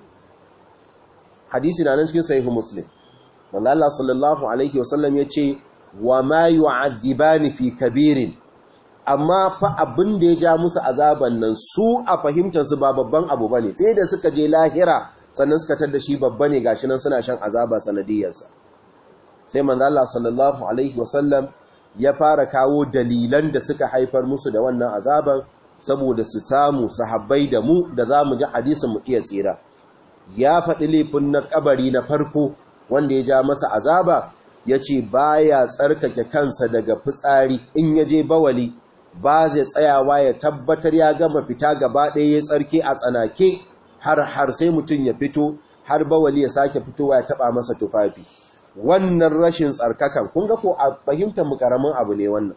hadisi na nan cikin sahihu muslim wanda Allah sallallahu alaihi wasallam ya ce wa ma yu'adhibani fi kabirin amma fa abin da ya ja musu azaban nan su a fahimtar su ba babban abu bane sai da suka je lahira sannan suka tar da shi babba ne gashi nan suna shan azaba sanadiyarsa sai manzo Allah sallallahu alaihi wasallam ya fara kawo dalilan da suka haifar musu da wannan azaban saboda su samu sahabbai da mu da za mu ji hadisin mu iya tsira ya faɗi laifin na kabari na farko wanda ya ja masa azaba ya ce ba ya tsarkake kansa daga fitsari in ya je bawali ba zai tsayawa ya tabbatar ya gama fita gaba ɗaya ya tsarki a tsanake har har sai mutum ya fito har bawali ya sake fitowa ya taɓa masa tufafi wannan rashin tsarkakan kun ga ko a fahimtar mu karamin abu ne wannan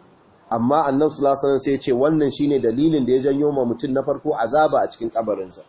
amma annabi sallallahu alaihi wasallam sai ya ce wannan shine dalilin da ya janyo ma mutum na farko azaba a cikin kabarinsa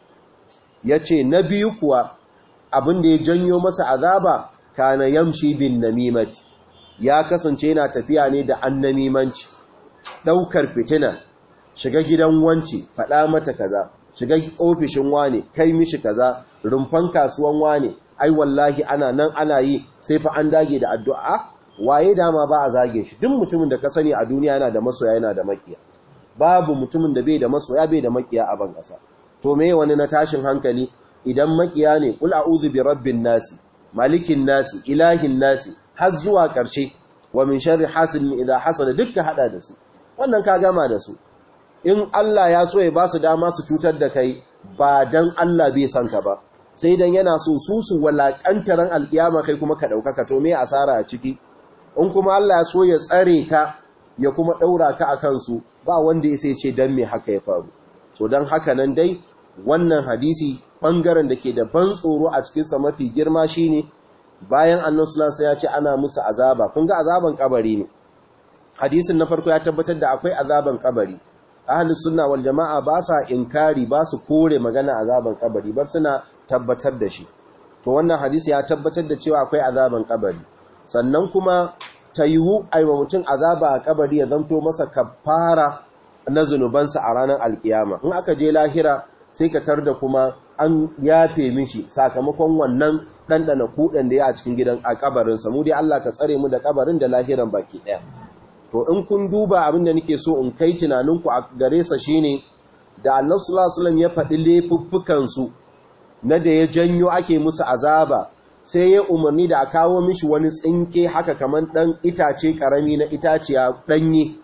yace na biyu kuwa abin da ya janyo masa azaba kana yamshi bin namimati ya kasance yana tafiya ne da annamimanci daukar fitina shiga gidan wanci faɗa mata kaza shiga ofishin wane kai mishi kaza rumfan kasuwan wane ai wallahi ana nan ana yi sai fa an dage da addu'a waye dama ba a zage shi duk mutumin da ka sani a duniya yana da masoya yana da makiya babu mutumin da bai da masoya bai da makiya a ban kasa to me wani na tashin hankali idan makiya ne kul a'udhu bi rabbin nasi malikin nasi ilahin nasi har zuwa karshe wa min sharri hasidin idha hasada dukka hada da su wannan ka gama da su in Allah ya so ya ba su dama su cutar da kai ba dan Allah bai san ka ba sai dan yana so su su walakantaran alkiyama kai kuma ka ɗaukaka to me asara a ciki in kuma Allah ya so ya tsare ka ya kuma ɗaura ka a kansu ba wanda ya sai ce dan me haka ya faru so dan haka nan dai wannan hadisi ɓangaren da ke da ban tsoro a cikinsa mafi girma shine bayan annan sulasa ya ce ana musu azaba kun ga azaban kabari ne hadisin na farko ya tabbatar da akwai azaban kabari ahlus sunna wal jama'a ba sa inkari ba su kore magana azaban kabari bar suna tabbatar da shi to wannan hadisi ya tabbatar da cewa akwai azaban kabari sannan kuma ta yiwu aiwa mutum azaba a kabari ya zanto masa kafara na zunubansa a ranar alkiyama in aka je lahira sai ka tar da kuma an yafe mishi sakamakon wannan ɗanɗana kuɗin da ya a cikin gidan a kabarinsa mu dai Allah ka tsare mu da kabarin da lahiran baki ɗaya to in kun duba abin da nake so in kai tunaninku a gare sa shine da annabi sallallahu alaihi wasallam ya faɗi laifuffukan su na da ya janyo ake musu azaba sai ya umarni da a kawo mishi wani tsinke haka kamar ɗan itace ƙarami na itaciya ɗanye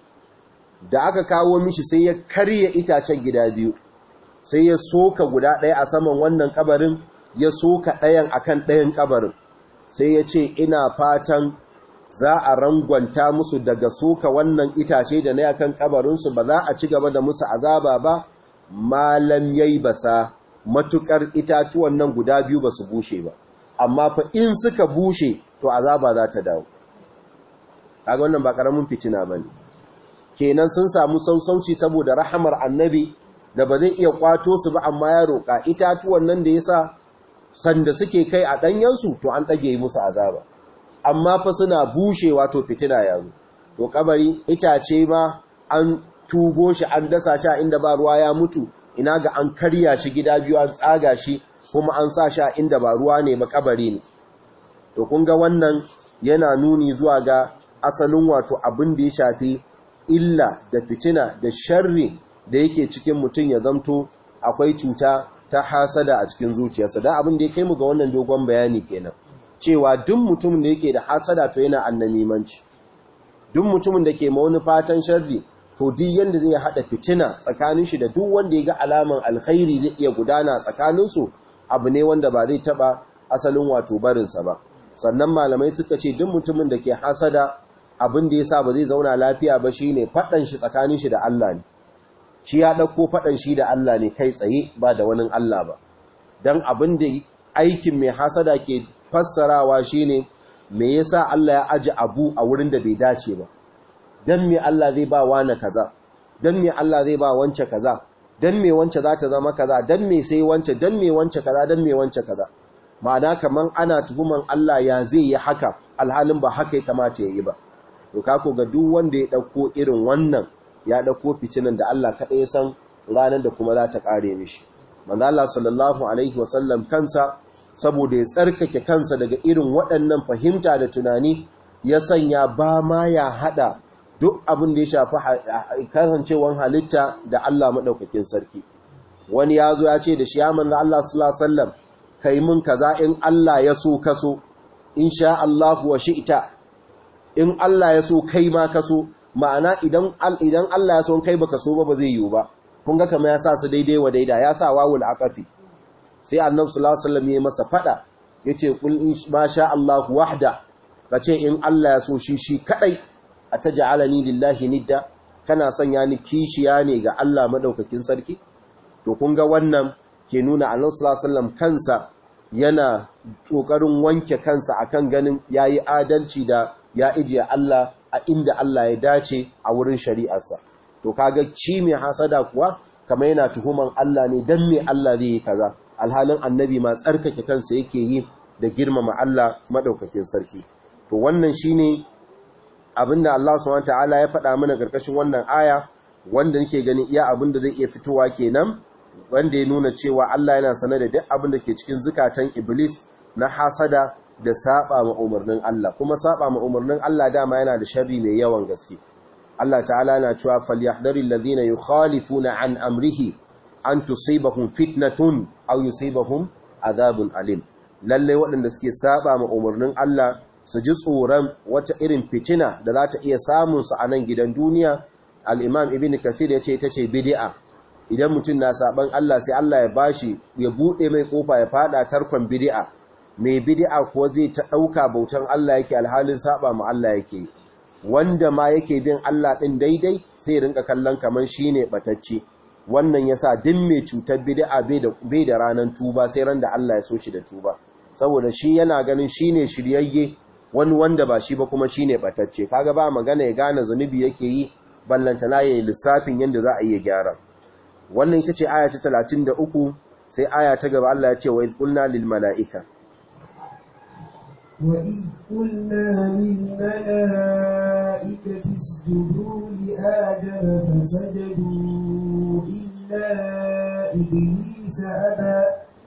da aka kawo mishi sai ya karya itacen gida biyu sai ya soka guda ɗaya a saman wannan kabarin ya soka ɗayan akan ɗayan kabarin sai ya ce ina fatan za a rangwanta musu daga soka wannan itace da na yakan kabarinsu ba za a ci gaba da musu azaba ba malam yayi basa matukar itatuwan nan guda biyu ba su bushe ba amma fa in suka bushe to azaba za ta dawo kaga wannan ba karamin fitina bane kenan sun samu sausauci saboda rahamar annabi da ba zai iya kwato su ba amma ya roƙa itatuwan nan da yasa sanda suke kai a ɗanyensu to an ɗage musu azaba amma fa suna bushe wato fitina yanzu to kabari itace ma an tugo shi an dasa shi a inda ba ruwa ya mutu ina ga an karya shi gida biyu an tsaga shi kuma an sa shi a inda ba ruwa ne ba kabari ne to kun ga wannan yana nuni zuwa ga asalin wato abin da ya shafi illa da fitina da sharri da yake cikin mutum ya zamto akwai cuta ta hasada a cikin zuciyarsa da abin da ya kai mu ga wannan dogon bayani kenan cewa duk mutumin da yake da hasada to yana annamimanci duk mutumin da ke ma wani fatan sharri to duk yanda zai hada fitina tsakanin shi da duk wanda ya ga alaman alkhairi zai iya gudana tsakanin su abu ne wanda ba zai taba asalin wato barinsa ba sannan malamai suka ce duk mutumin da ke hasada abin da yasa ba zai zauna lafiya ba shine fadan shi tsakanin shi da Allah ne shi ya ɗauko faɗan shi da Allah ne kai tsaye ba da wani Allah ba don abin da aikin mai hasada ke fassarawa shi ne me yasa Allah ya aji abu a wurin da bai dace ba don me Allah zai ba wane kaza don me Allah zai ba wance kaza don me wance za ta zama kaza don me sai wance don me wance kaza don me wance kaza ma'ana kaman ana tuhuman Allah ya zai yi haka alhalin ba haka ya kamata ya yi ba to kako ga duk wanda ya ɗauko irin wannan ya ɗauko fitinan da Allah kaɗai san ranar da kuma za ta ƙare mishi. Manzo Allah sallallahu Alaihi wasallam kansa, saboda ya tsarkake kansa daga irin waɗannan fahimta da tunani, ya sanya ba ma ya haɗa duk abin da ya shafi kasancewar halitta da Allah maɗaukakin sarki. Wani ya zo ya ce da shi ya manzo Allah sallallahu Alaihi wasallam, ka yi min kaza in Allah ya so kaso, in sha Allah wa shi'ita, in Allah ya so kai ma kaso, ma'ana idan idan Allah ya son kai baka so ba ba zai yiwu ba kun ga kamar ya sa su daidai wa daida ya sa wawul aqafi sai annabi sallallahu alaihi wasallam ya masa fada yace kul in ma sha Allah wahda kace in Allah ya so shi shi kadai ataj'alani lillahi nidda kana sanya ni kishiya ne ga Allah madaukakin sarki to kun ga wannan ke nuna annabi sallallahu alaihi wasallam kansa yana kokarin wanke kansa akan ganin yayi adalci da ya ijiye Allah a inda Allah ya dace a wurin shari'arsa to kaga ci mai hasada kuwa kamar yana tuhuman Allah ne dan me Allah zai yi kaza alhalin annabi ma tsarkake kansa yake yi da girmama Allah madaukakin sarki to wannan shine abinda Allah subhanahu wataala ya faɗa mana karkashin wannan aya wanda nake gani iya abinda zai iya fitowa kenan wanda ya nuna cewa Allah yana sanar da duk abin da ke cikin zukatan iblis na hasada da saba ma umarnin Allah kuma saba ma umarnin Allah dama yana da sharri mai yawan gaske Allah ta'ala na cewa falyahdharil ladina yukhalifuna an amrihi an tusibahum fitnatun aw yusibahum adhabun alim lalle waɗanda suke saba ma umarnin Allah su ji tsoron wata irin fitina da za ta iya samun su a nan gidan duniya al-imam ibn kathir yace ita ce bid'a idan mutum na saban Allah sai Allah ya bashi ya bude mai kofa ya fada tarkon bid'a mai bid'a kuwa zai ta ɗauka bautan Allah yake alhalin saba ma Allah yake wanda ma yake bin Allah ɗin daidai sai rinka kallon kamar shi ne ɓatacce wannan ya sa din mai cutar bid'a bai da ranar tuba sai ran da Allah ya so shi da tuba saboda shi yana ganin shi ne shiryayye wani wanda ba shi ba kuma shi ne ɓatacce kaga ba magana ya gane zunubi yake yi ballantana ya yi lissafin yadda za a iya gyara wannan ita ce aya ta talatin da uku sai aya ta gaba Allah ya ce wa qulna lil mala'ika وإذ قلنا للملائكة اسجدوا لآدم فسجدوا إلا إبليس أبى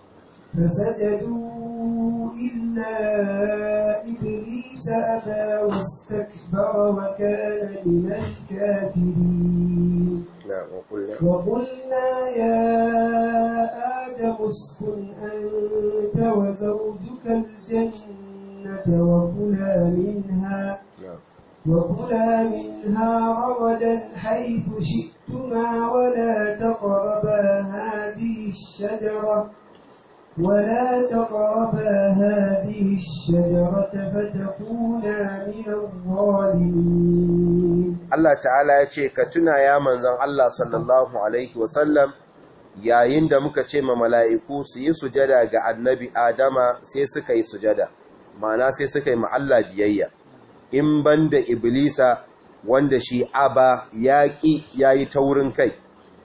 فسجدوا إلا إبليس أبى واستكبر وكان من الكافرين نعم وقلنا وقلنا يا آدم اسكن أنت وزوجك الجنة وكلا منها نعم وكلا منها رغدا حيث شئتما ولا تقربا هذه الشجرة ولا تقربا هذه الشجرة فتكونا من الظالمين Allah ta'ala ya ce ka tuna ya manzan Allah sallallahu alaihi wasallam yayin da muka ce ma mala'iku su yi sujada ga annabi Adama sai suka yi sujada ma'ana sai suka yi ma Allah biyayya in banda Iblisa wanda shi aba yaƙi ya yi taurin kai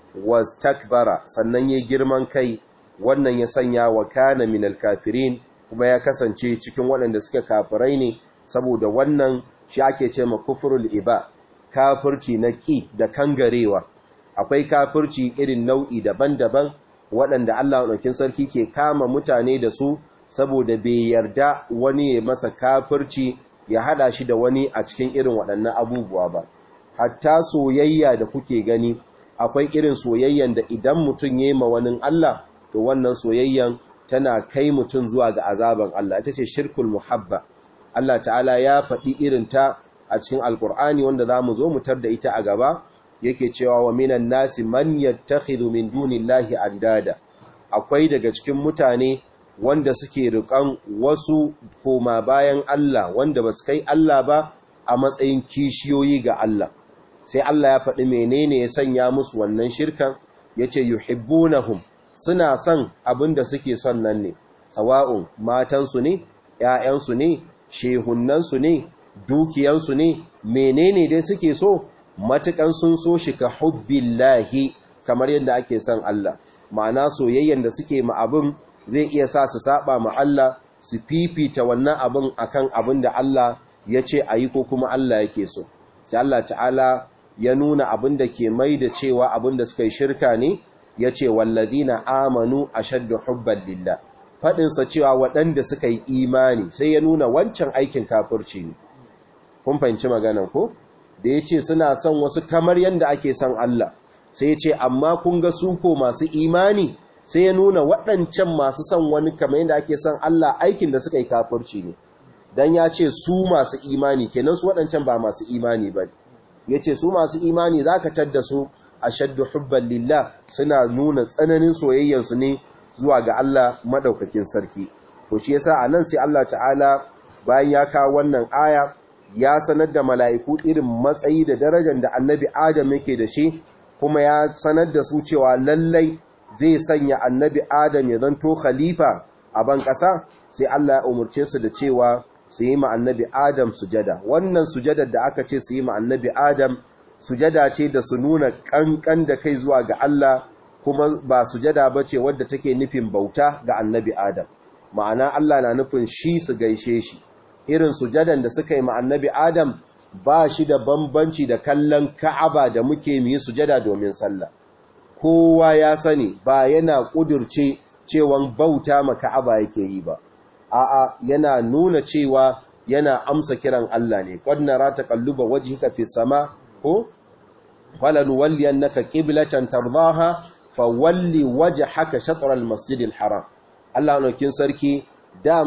was takbara sannan ya girman kai wannan ya sanya wa kana minal kafirin kuma ya kasance cikin waɗanda suka kafirai ne saboda wannan shi ake ce ma kufrul iba kafirci na ƙi da kangarewa akwai kafirci irin nau'i daban-daban waɗanda Allah ɗaukin sarki ke kama mutane da su saboda bai yarda wani ya masa kafirci ya hada shi da wani a cikin irin waɗannan abubuwa ba hatta soyayya da kuke gani akwai irin soyayyan da idan mutum ya yi ma wani Allah to wannan soyayyan tana kai mutum zuwa ga azaban Allah ita ce shirkul muhabba Allah ta'ala ya faɗi irin ta a cikin alkur'ani wanda za mu zo mu tar da ita a gaba yake cewa wa minan nasi man yattakhidhu min dunillahi andada akwai daga cikin mutane wanda suke riƙan wasu koma bayan Allah wanda ba su kai Allah ba a matsayin kishiyoyi ga Allah sai Allah ya faɗi menene ya sanya musu wannan shirkan yace yuhibbunahum suna son abin da suke son nan ne sawa'un matansu ne ‘ya'yansu ne shehunansu ne dukiyansu ne menene dai suke so matukan sun so shi ka hubbillahi kamar yadda ake son Allah ma'ana soyayyen da suke ma abin zai iya sa su saba ma Allah su fifita wannan abin akan abin da Allah ya ce a yi ko kuma Allah yake so sai Allah ta'ala ya nuna abin da ke mai da cewa abin da suka yi shirka ne ya ce wallazina amanu ashaddu hubban lillah faɗinsa cewa waɗanda suka yi imani sai ya nuna wancan aikin kafirci ne kun fahimci maganan ko da ya ce suna son wasu kamar yadda ake son Allah sai ya ce amma kun ga su ko masu imani sai ya nuna waɗancan masu son wani kamar yadda ake son Allah aikin da suka yi kafirci ne dan ya ce su masu imani kenan su waɗancan ba masu imani ba ya ce su masu imani za ka tadda su a shaddu hubban lillah suna nuna tsananin soyayyarsu ne zuwa ga Allah madaukakin sarki to shi yasa anan sai Allah ta'ala bayan ya kawo wannan aya ya sanar da mala'iku irin matsayi da darajar da annabi Adam yake da shi kuma ya sanar da su cewa lallai zai sanya annabi Adam ya zanto khalifa a ban ƙasa sai Allah ya umurce su da cewa su yi ma annabi Adam sujada wannan sujadar da aka ce su yi ma annabi Adam sujada ce da su nuna kankan da kai zuwa ga Allah kuma ba sujada ba ce wadda take nufin bauta ga annabi Adam ma'ana Allah na nufin shi su gaishe shi irin sujadan da suka yi ma annabi Adam ba shi da bambanci da kallon Ka'aba da muke mu yi sujada domin sallah kowa ya sani ba yana kudirce cewan bauta ma Ka'aba yake yi ba a'a yana nuna cewa yana amsa kiran Allah ne qad nara taqalluba wajhika fi sama ko falanuwalliyannaka qiblatan tardaha fawalli wajhaka shatr al-masjid al-haram Allah nokin sarki da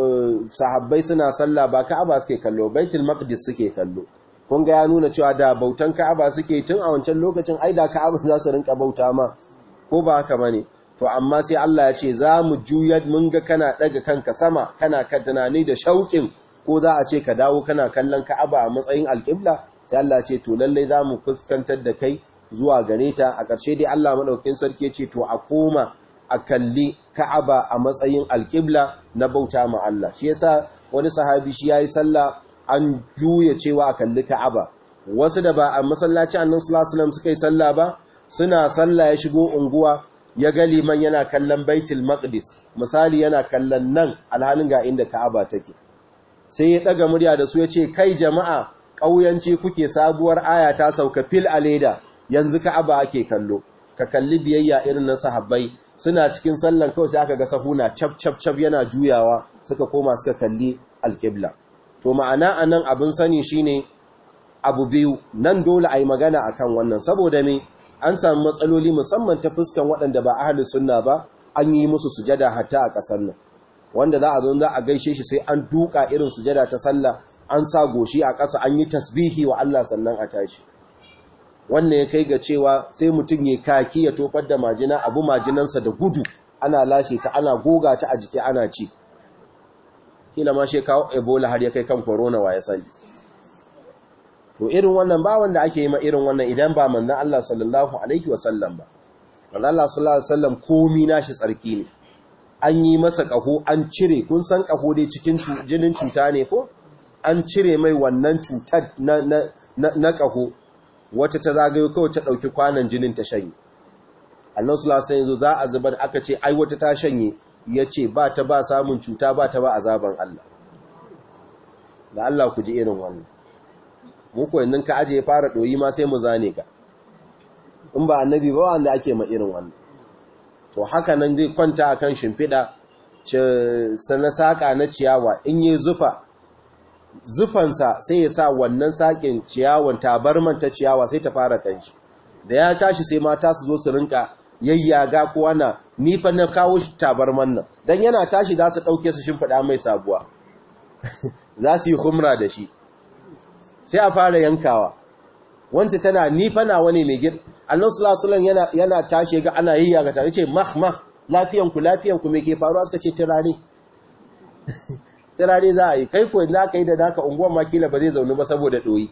sahabbai suna sallah ba Ka'aba suke kallo Baitul Maqdis suke kallo kun ga ya nuna cewa da bautan Ka'aba suke tun a wancan lokacin ai da Ka'aba za su rinka bauta ma ko ba haka bane to amma sai Allah ya ce za mu juyar mun ga kana daga kanka sama kana ka tunani da shauƙin ko za a ce ka dawo kana kallon Ka'aba a matsayin alƙibla sai Allah ce to lallai za mu fuskantar da kai zuwa gare ta a ƙarshe dai Allah maɗaukin sarki ce to a koma a kalli Ka'aba a matsayin alƙibla na bauta ma Allah shi yasa wani sahabi shi yayi sallah an juya cewa a kalli Ka'aba wasu da ba a masallaci annabi sallallahu alaihi wasallam suka yi sallah ba suna sallah ya shigo unguwa ya ga liman yana kallon Baitul Maqdis misali yana kallon nan alhalin ga inda Ka'aba take sai ya daga murya da su ya ce kai jama'a ƙauyanci kuke sabuwar aya ta sauka fil a leda yanzu ka'aba ake kallo ka kalli biyayya irin na sahabbai suna cikin sallan kawai sai aka ga sahuna cap cap cap yana juyawa suka koma suka kalli alƙibla to ma'ana anan abin sani shine abu biyu nan dole a yi magana akan wannan saboda me an samu matsaloli musamman ta fuskan waɗanda ba ahli sunna ba an yi musu sujada hatta a ƙasar nan wanda za a zo za a gaishe shi sai an duka irin sujada ta sallah an sa goshi a ƙasa an yi tasbihi wa Allah sannan a tashi wannan ya kai ga cewa sai mutum ya kaki ya tofar da majina abu majinansa da gudu ana lashe ta ana goga ta a jiki ana ci kila ma shi kawo ebola har ya kai kan corona wa ya sani to irin wannan ba wanda ake yi ma irin wannan idan ba manzon Allah sallallahu alaihi wasallam ba manzon Allah sallallahu alaihi wasallam komi nashi tsarki ne an yi masa kaho an cire kun san kaho dai cikin jinin cuta ne ko an cire mai wannan cutar na na na kaho wata ta zagayo kawai ta dauki kwanan jinin ta shanye Allah sallallahu alaihi wasallam za a zubar aka ce ai wata ta shanye yace ba ta ba samun cuta ba ta ba azaban Allah da Allah ku ji irin wannan mu ko yanzu ka aje ya fara doyi ma sai mu zane ka in ba annabi ba wanda ake ma irin wannan to haka nan zai kwanta akan shimfida sana saka na ciyawa in yi zufa zufansa sai ya sa wannan sakin ciyawan tabarman ta ciyawa sai ta fara kanshi da ya tashi sai mata su zo su rinka yayyaga ko ana ni fa na kawo tabarman nan dan yana tashi za su dauke su shimfida mai sabuwa za su yi humra da shi sai a fara yankawa wanda tana nifana wani mai gir Allah sallallahu yana yana tashi ga ana yayya ga tare ce mah mah lafiyan ku lafiyan ku me ke faruwa suka ce turare turare za a yi kai ko inda aka yi da naka unguwan makila ba zai zaune ba saboda doyi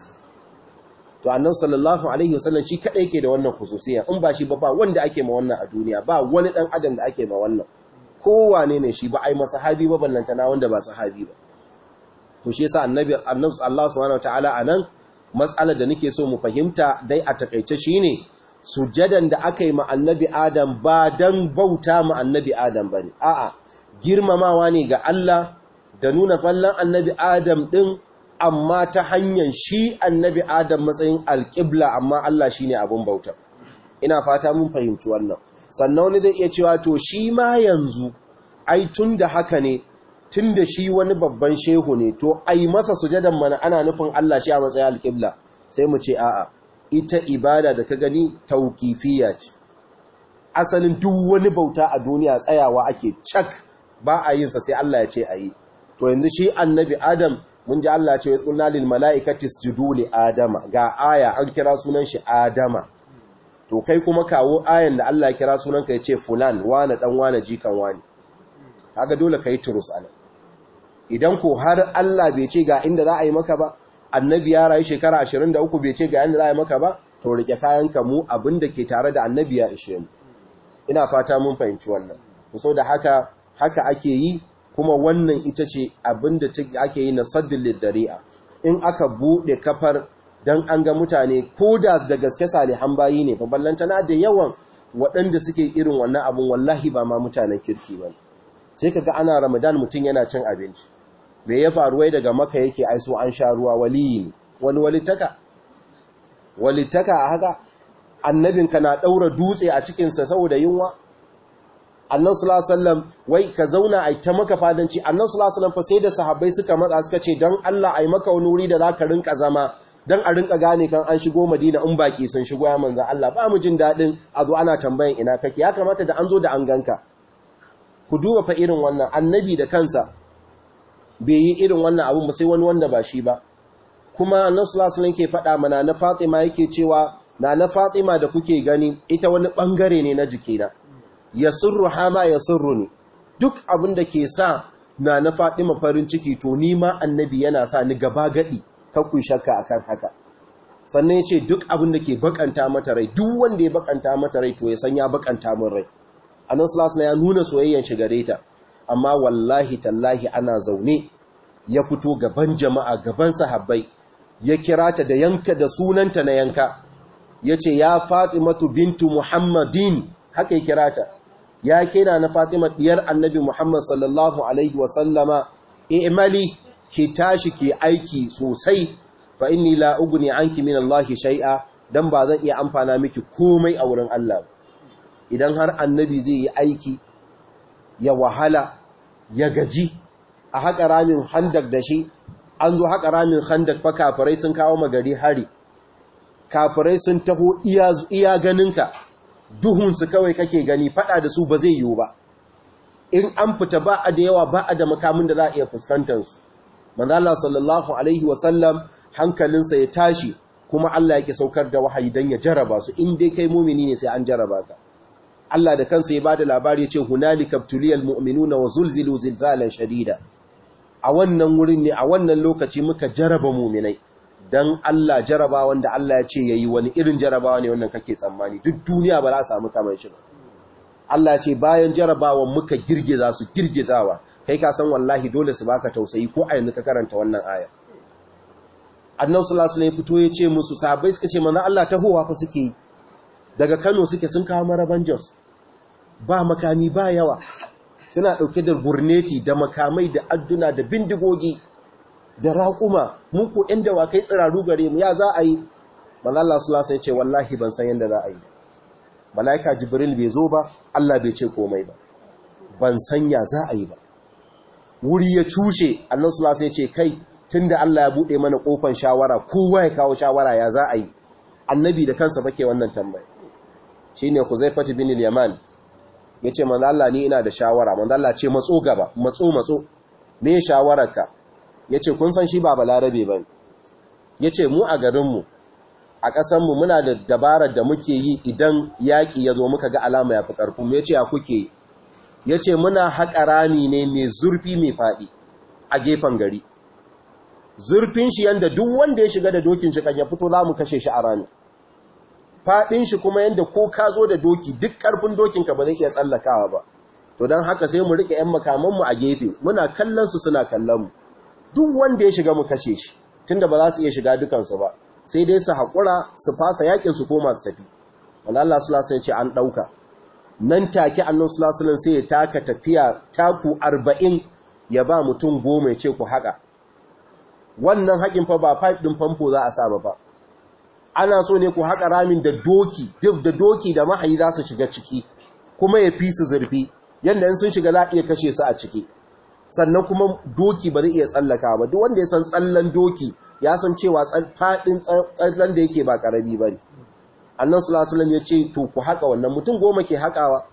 to annabi sallallahu alaihi wasallam shi kadai yake da wannan khususiya in ba shi ba ba wanda ake ma wannan a duniya ba wani dan adam da ake ma wannan kowane ne shi ba ai masahabi ba ballantana wanda ba sahabi ba to shi yasa annabi annabi Allah subhanahu wataala anan mas'alar da nake so mu fahimta dai a takeice shine sujadan da aka yi ma annabi Adam ba dan bauta ma annabi Adam bane a'a girmamawa ne ga Allah da nuna fallan annabi Adam din amma ta hanyar shi annabi Adam matsayin alqibla amma Allah shine abun bauta ina fata mun fahimci wannan sannan wani zai iya cewa to shi ma yanzu ai tunda haka ne tun da shi wani babban shehu ne to ai masa sujadan mana ana nufin Allah shi a matsayin alƙibla sai mu ce a'a ita ibada da ka gani tauƙifiya ce asalin duk wani bauta a duniya tsayawa ake cak ba a yinsa sai Allah ya ce a yi to yanzu shi annabi adam mun ji Allah ce ya tsunna lil mala'ikati isjudu li adama ga aya an kira sunan shi adama to kai kuma kawo ayan da Allah ya kira sunan ka ya ce fulan wane dan wane jikan wani kaga dole kai turus anan idan ko har Allah bai ce ga inda za a yi maka ba annabi ya rayu shekara 23 bai ce ga inda za a yi maka ba to rike kayanka mu abinda ke tare da annabi ya ishe mu ina fata mun fahimci wannan so da haka haka ake yi kuma wannan ita ce abinda ake yi na saddin lidari'a in aka bude kafar dan an ga mutane ko da da gaske salihan bayi ne fa ballantana da yawan waɗanda suke irin wannan abun wallahi ba ma mutanen kirki ba sai kaga ana ramadan mutum yana cin abinci me ya faru wai daga maka yake aiso an sha ruwa waliyi ne wani walittaka walittaka a haka annabinka na ɗaura dutse a cikinsa saboda yunwa annan sulasallam wai ka zauna a ta maka fadanci annan sulasallam fa sai da sahabbai suka matsa suka ce don Allah a yi maka wani wuri da za ka rinka zama don a rinka gane kan an shigo madina in baki sun shigo ya manzan Allah ba mu jin daɗin a zo ana tambayan ina kake ya kamata da an zo da an ganka ku duba fa irin wannan annabi da kansa bai yi irin wannan abun ba sai wani wanda ba shi ba kuma nan sulasulan ke faɗa mana na fatima yake cewa na na fatima da kuke gani ita wani ɓangare ne na jikina ya surru hama ya surru ne duk abin da ke sa na na fatima farin ciki to ni ma annabi yana sa ni gaba gaɗi kakku shakka akan haka sannan ya ce duk abin da ke bakanta mata rai duk wanda ya bakanta mata rai to ya san ya bakanta min rai annan sulasulan ya nuna soyayyan shi gare ta amma wallahi tallahi ana zaune ya fito gaban jama'a gaban sahabbai ya kira ta da yanka da sunanta na yanka ya ce ya fatimatu bintu muhammadin haka ya kira ta ya kira na fatima diyar annabi muhammad sallallahu alaihi wasallama i'mali ki tashi ki aiki sosai fa inni la ugni anki min Allah shay'a dan ba zan iya amfana miki komai a wurin Allah idan har annabi zai yi aiki ya wahala ya gaji a haƙa ramin handak da shi an zo haƙa ramin handak fa kafirai sun kawo magari hari kafirai sun taho iya ganinka duhunsu kawai kake gani fada da su ba zai yiwu ba in an fita ba a da yawa ba a da makamin da za a iya fuskantarsu manzo Allah sallallahu alaihi wasallam hankalinsa ya tashi kuma Allah yake saukar da wahayi dan ya jaraba su in dai kai mumini ne sai an jaraba ka Allah da kansa ya bada labari ya ce hunalika tuliyal mu'minuna wa zulzilu zilzalan shadida a wannan wurin ne a wannan lokaci muka jaraba mu'minai dan Allah jaraba wanda Allah ya ce yayi wani irin jarabawa ne wannan kake tsammani duk duniya ba za a samu kamar shi ba Allah ce bayan jarabawan muka girgiza su girgizawa kai ka san wallahi dole su baka tausayi ko a yanzu ka karanta wannan aya annabi sallallahu alaihi wasallam fito ya ce musu sahabbai suka ce manzo Allah tahowa fa suke yi daga Kano suke sun kawo maraban Jos ba makami ba yawa suna dauke da gurneti da makamai da adduna da bindigogi da raƙuma mu ko ɗan dawakai tsiraru gare mu ya za a yi manzo Allah sallallahu alaihi wasallam ya ce wallahi ban san yanda za a yi malaika jibril bai zo ba Allah bai ce komai ba ban sanya za a yi ba wuri ya cushe annan sulasa ya ce kai tun da Allah ya buɗe mana ƙofan shawara kowa ya kawo shawara ya za a yi annabi da kansa bake wannan tambaya shi ne huzaifat bin yaman ya ce manzo Allah ni ina da shawara manzo Allah ce matso gaba matso matso me shawararka ya ce kun san shi ba balarabe ba ya ce mu a garinmu a ƙasanmu muna da dabarar da muke yi idan yaƙi ya zo muka ga alama ya fi ƙarfin ya ce ya kuke yi ya ce muna haƙa rami ne mai zurfi mai faɗi a gefen gari zurfin shi yadda duk wanda ya shiga da dokin shi kan ya fito za mu kashe shi a rami faɗin shi kuma yadda ko ka zo da doki duk ƙarfin dokinka ba zai iya tsallakawa ba to don haka sai mu riƙe 'yan makamanmu a gefe muna kallon su suna kallon mu duk wanda ya shiga mu kashe shi tunda ba za su iya shiga dukansu ba sai dai su haƙura su fasa yakin su koma su tafi wanda Allah sallallahu ce an ɗauka nan take annon sulasulan sai ya taka tafiya taku arba'in ya ba mutum goma ya ce ku haƙa wannan haƙin fa ba pipe ɗin famfo za a saba ba ana so ne ku haƙa ramin da doki duk da doki da mahayi za su shiga ciki kuma ya fi su zurfi yadda in sun shiga za a iya kashe su a ciki sannan kuma doki ba zai iya tsallaka ba duk wanda ya san tsallan doki ya san cewa faɗin tsallan da yake ba ƙarami ba ne annan sulasulam ya ce to ku haƙa wannan mutum goma ke haƙawa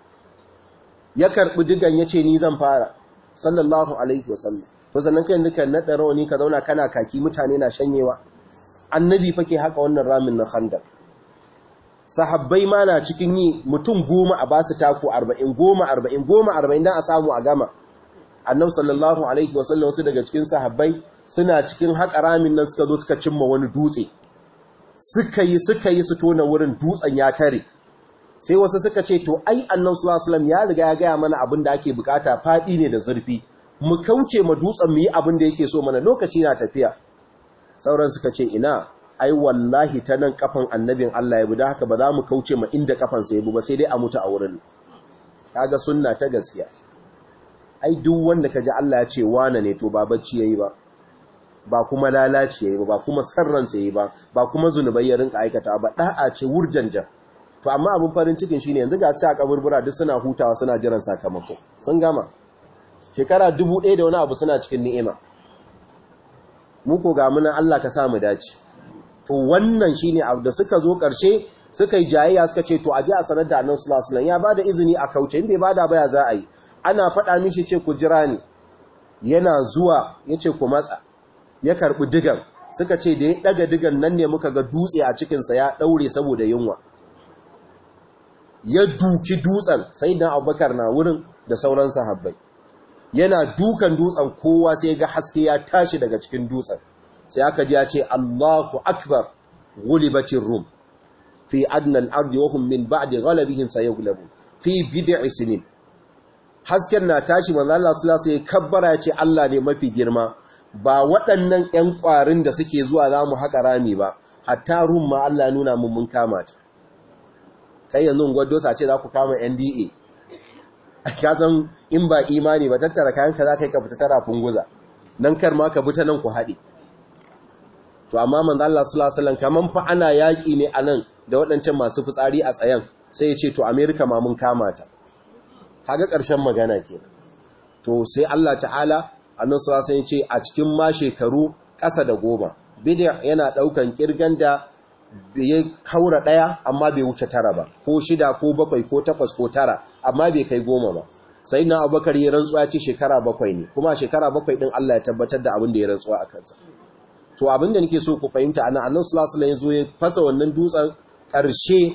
ya karɓi digan ya ce ni zan fara sallallahu alaihi wasallam to sannan kai yanzu ka naɗa rawani ka zauna kana kaki mutane na shanyewa annabi fa ke haƙa wannan ramin na khandak sahabbai ma na cikin yi mutum goma a basu taku arba'in goma arba'in goma arba'in don a samu a gama annabi sallallahu alaihi wasallam wasu daga cikin sahabbai suna cikin haƙa ramin nan suka zo suka cimma wani dutse suka yi suka yi su tona wurin dutsen ya tare sai wasu suka ce to ai annan sulasulam ya riga ya gaya mana abin da ake bukata faɗi ne da zurfi mu kauce ma dutsen mu yi abin da yake so mana lokaci na tafiya sauran suka ce ina ai wallahi ta nan kafan annabin Allah ya bi da haka ba za mu kauce ma inda kafan sa ya bi ba sai dai a mutu a wurin kaga sunna ta gaskiya ai duk wanda kaji Allah ya ce wane ne to ba bacci yayi ba ba kuma lalaci yayi ba ba kuma sarransa yayi ba ba kuma zunubai ya rinka aikata ba da'a ce wurjanjan to amma abin farin cikin shine yanzu ga sai a kaburbura duk suna hutawa suna jiran sakamako sun gama shekara dubu ɗaya da wani abu suna cikin ni'ima mu ko ga muna Allah ka sa mu dace to wannan shine abu da suka zo ƙarshe suka yi jayayya suka ce to aje a sanar da Annabi sallallahu alaihi wasallam ya bada izini a kauce in bai bada ba ya za a yi ana faɗa mishi ce ku jira ni yana zuwa yace ku matsa ya karbi digan suka ce da ya daga digan nan ne muka ga dutse a cikinsa ya daure saboda yunwa ya duki dutsen sai dan abubakar na wurin da sauran sahabbai yana dukan dutsen kowa sai ga haske ya tashi daga cikin dutsen sai aka ji ya ce Allahu akbar gulibatir rum fi adna al-ardi wa hum min ba'di ghalabihim sayaghlabu fi bid'i sinin hasken na tashi manzo Allah sallallahu alaihi wasallam kabbara ya ce Allah ne mafi girma ba waɗannan 'yan ƙwarin da suke zuwa za mu haƙa rami ba hatta rum ma Allah nuna mun mun kama ta kai yanzu gwado ce za ku kama NDA ka san in ba imani ba tattara kayan ka za ka yi ka fita tara funguza nan kar ma ka buta nan ku haɗe to amma manzo Allah sallallahu alaihi wasallam kaman fa ana yaƙi ne a nan da waɗancan masu fitsari a tsayan sai ya ce to America ma mun kama ta kaga ƙarshen magana kenan to sai Allah ta'ala annan sarasan ce a cikin ma shekaru ƙasa da goma bidiyar yana ɗaukan ƙirgan da ya haura ɗaya amma bai wuce tara ba ko shida ko bakwai ko takwas ko tara amma bai kai goma ba sai na abubakar ya rantsuwa ce shekara bakwai ne kuma shekara bakwai ɗin Allah ya tabbatar da abin da ya rantsuwa a kansa to abin da nake so ku fahimta ana annan sulasula ya zo ya fasa wannan dutsen ƙarshe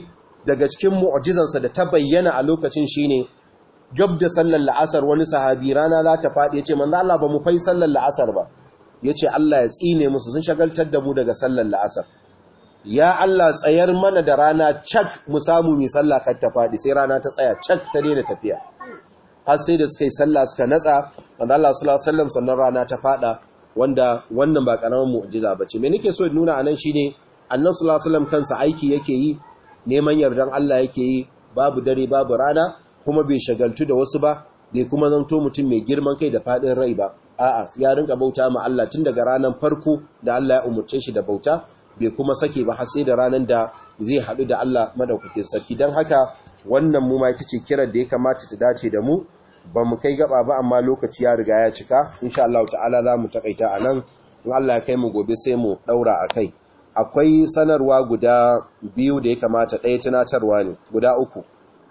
daga cikin mu'jizansa da ta bayyana a lokacin shine gab da sallar la'asar wani sahabi rana za ta faɗi yace manzo Allah ba mu fai sallar la'asar ba yace Allah ya tsine musu sun shagaltar da mu daga sallar la'asar ya Allah tsayar mana da rana cak mu samu mi sallah kar ta faɗi sai rana ta tsaya cak ta daina tafiya har sai da suka yi sallah suka natsa manzo Allah sallallahu alaihi wasallam sannan rana ta faɗa wanda wannan ba karamin mu'jiza bace me nake so in nuna anan shine annabi sallallahu alaihi wasallam kansa aiki yake yi neman yardan Allah yake yi babu dare babu rana kuma bai shagaltu da wasu ba bai kuma zanto mutum mai girman kai da fadin rai ba a'a ya rinka bauta ma Allah tun daga ranar farko da Allah ya umurce shi da bauta bai kuma sake ba har sai da ranar da zai haɗu da Allah madaukakin sarki don haka wannan mu ma ita ce kiran da ya kamata ta dace da mu ba mu kai gaba ba amma lokaci ya riga ya cika insha Allah ta'ala za mu takaita a nan in Allah ya kai mu gobe sai mu daura a kai akwai sanarwa guda biyu da ya kamata ɗaya tunatarwa ne guda uku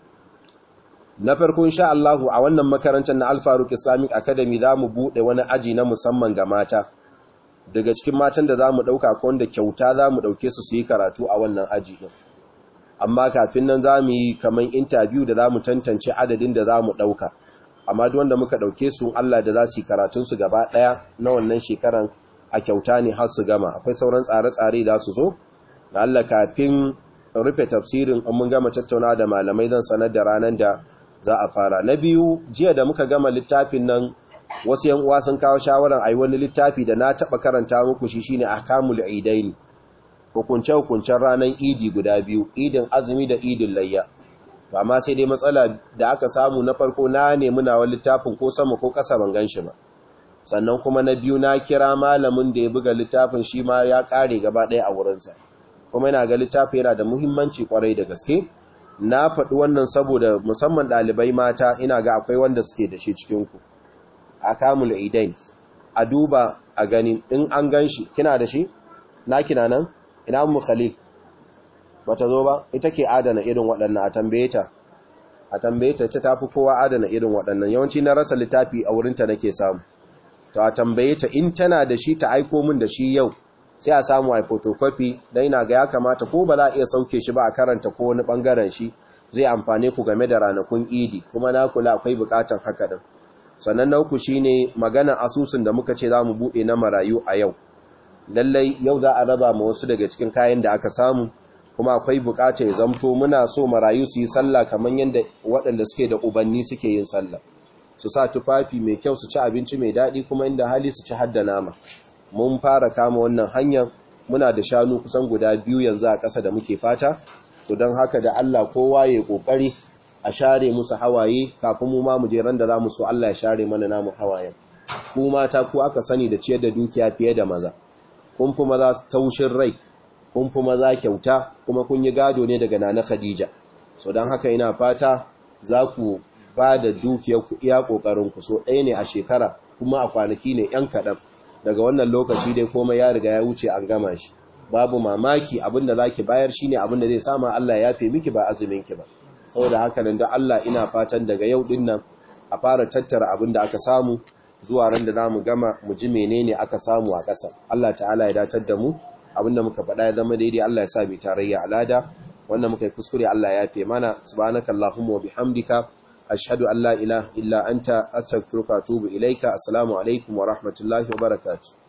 na farko insha Allah a wannan makarantar na Al-Faruq Islamic Academy za mu buɗe wani aji na musamman ga mata daga cikin matan da za mu ɗauka ko wanda kyauta za mu ɗauke su su yi karatu a wannan aji ɗin amma kafin nan za mu yi kamar interview da za mu tantance adadin da za mu ɗauka amma duk wanda muka ɗauke su Allah da za su yi karatunsu gaba ɗaya na wannan shekaran a kyauta ne har su gama akwai sauran tsare-tsare da su zo da Allah kafin rufe tafsirin in mun gama tattauna da malamai zan sanar da ranar da za a fara na biyu jiya da muka gama littafin nan wasu yan uwa sun kawo shawaran ayi wani littafi da na taba karanta muku shi shine ahkamul idaini hukunce hukuncen ranar idi guda biyu idin azumi da idin layya to amma sai dai matsala da aka samu na farko na nemi nawa littafin ko sama ko kasa ban gan shi ba sannan kuma na biyu na kira malamin da ya buga littafin shi ma ya kare gaba ɗaya a wurinsa kuma yana ga littafi yana da muhimmanci kwarai da gaske na faɗi wannan saboda musamman ɗalibai mata ina ga akwai wanda suke da shi cikinku a kamul idain a duba a gani in an gan shi kina da shi na kina nan ina mu khalil bata zo ba ita ke adana irin waɗannan a tambaye ta a tambaye ta ta tafi kowa adana irin waɗannan yawanci na rasa littafi a wurinta nake samu to a tambaye ta in tana da shi ta aiko min da shi yau sai a samu a photocopy dan ina ga ya kamata ko ba za a iya sauke shi ba a karanta ko wani bangaren shi zai amfane ku game da ranakun idi kuma na kula akwai bukatan haka din sannan na uku shine magana asusun da muka ce za mu buɗe na marayu a yau lallai yau za a raba ma wasu daga cikin kayan da aka samu kuma akwai bukatar ya zamto muna so marayu su yi sallah kamar yadda waɗanda suke da ubanni suke yin sallah su sa tufafi mai kyau su ci abinci mai daɗi kuma inda hali su ci hadda nama mun fara kama wannan hanyar muna da shanu kusan guda biyu yanzu a ƙasa da muke fata to don haka da Allah kowa ya ƙoƙari a share musu hawaye kafin mu ma mu je ran da za mu so Allah ya share mana namu hawayen ku mata ku aka sani da ciyar da dukiya fiye da maza kun fi maza taushin rai kun fi maza kyauta kuma kun yi gado ne daga nana Khadija so don haka ina fata za ku ba da dukiyarku iya ƙoƙarinku so ɗaya ne a shekara kuma a kwanaki ne ‘yan kaɗan daga wannan lokaci dai komai ya riga ya wuce an gama shi babu mamaki abinda za ki bayar shi ne abinda zai sama Allah ya fi miki ba azuminki ba saboda haka nan da Allah ina fatan daga yau ɗin nan a fara tattara abinda aka samu zuwa ran da za mu gama mu ji menene aka samu a ƙasa Allah ta'ala ya datar da mu abinda muka faɗa ya zama daidai Allah ya sa mu tarayya alada wannan muka yi kuskure Allah ya fi mana subhanakallahumma wa bihamdika ashhadu an la ilaha illa anta astaghfiruka wa atubu ilaika assalamu alaikum wa rahmatullahi wa barakatuh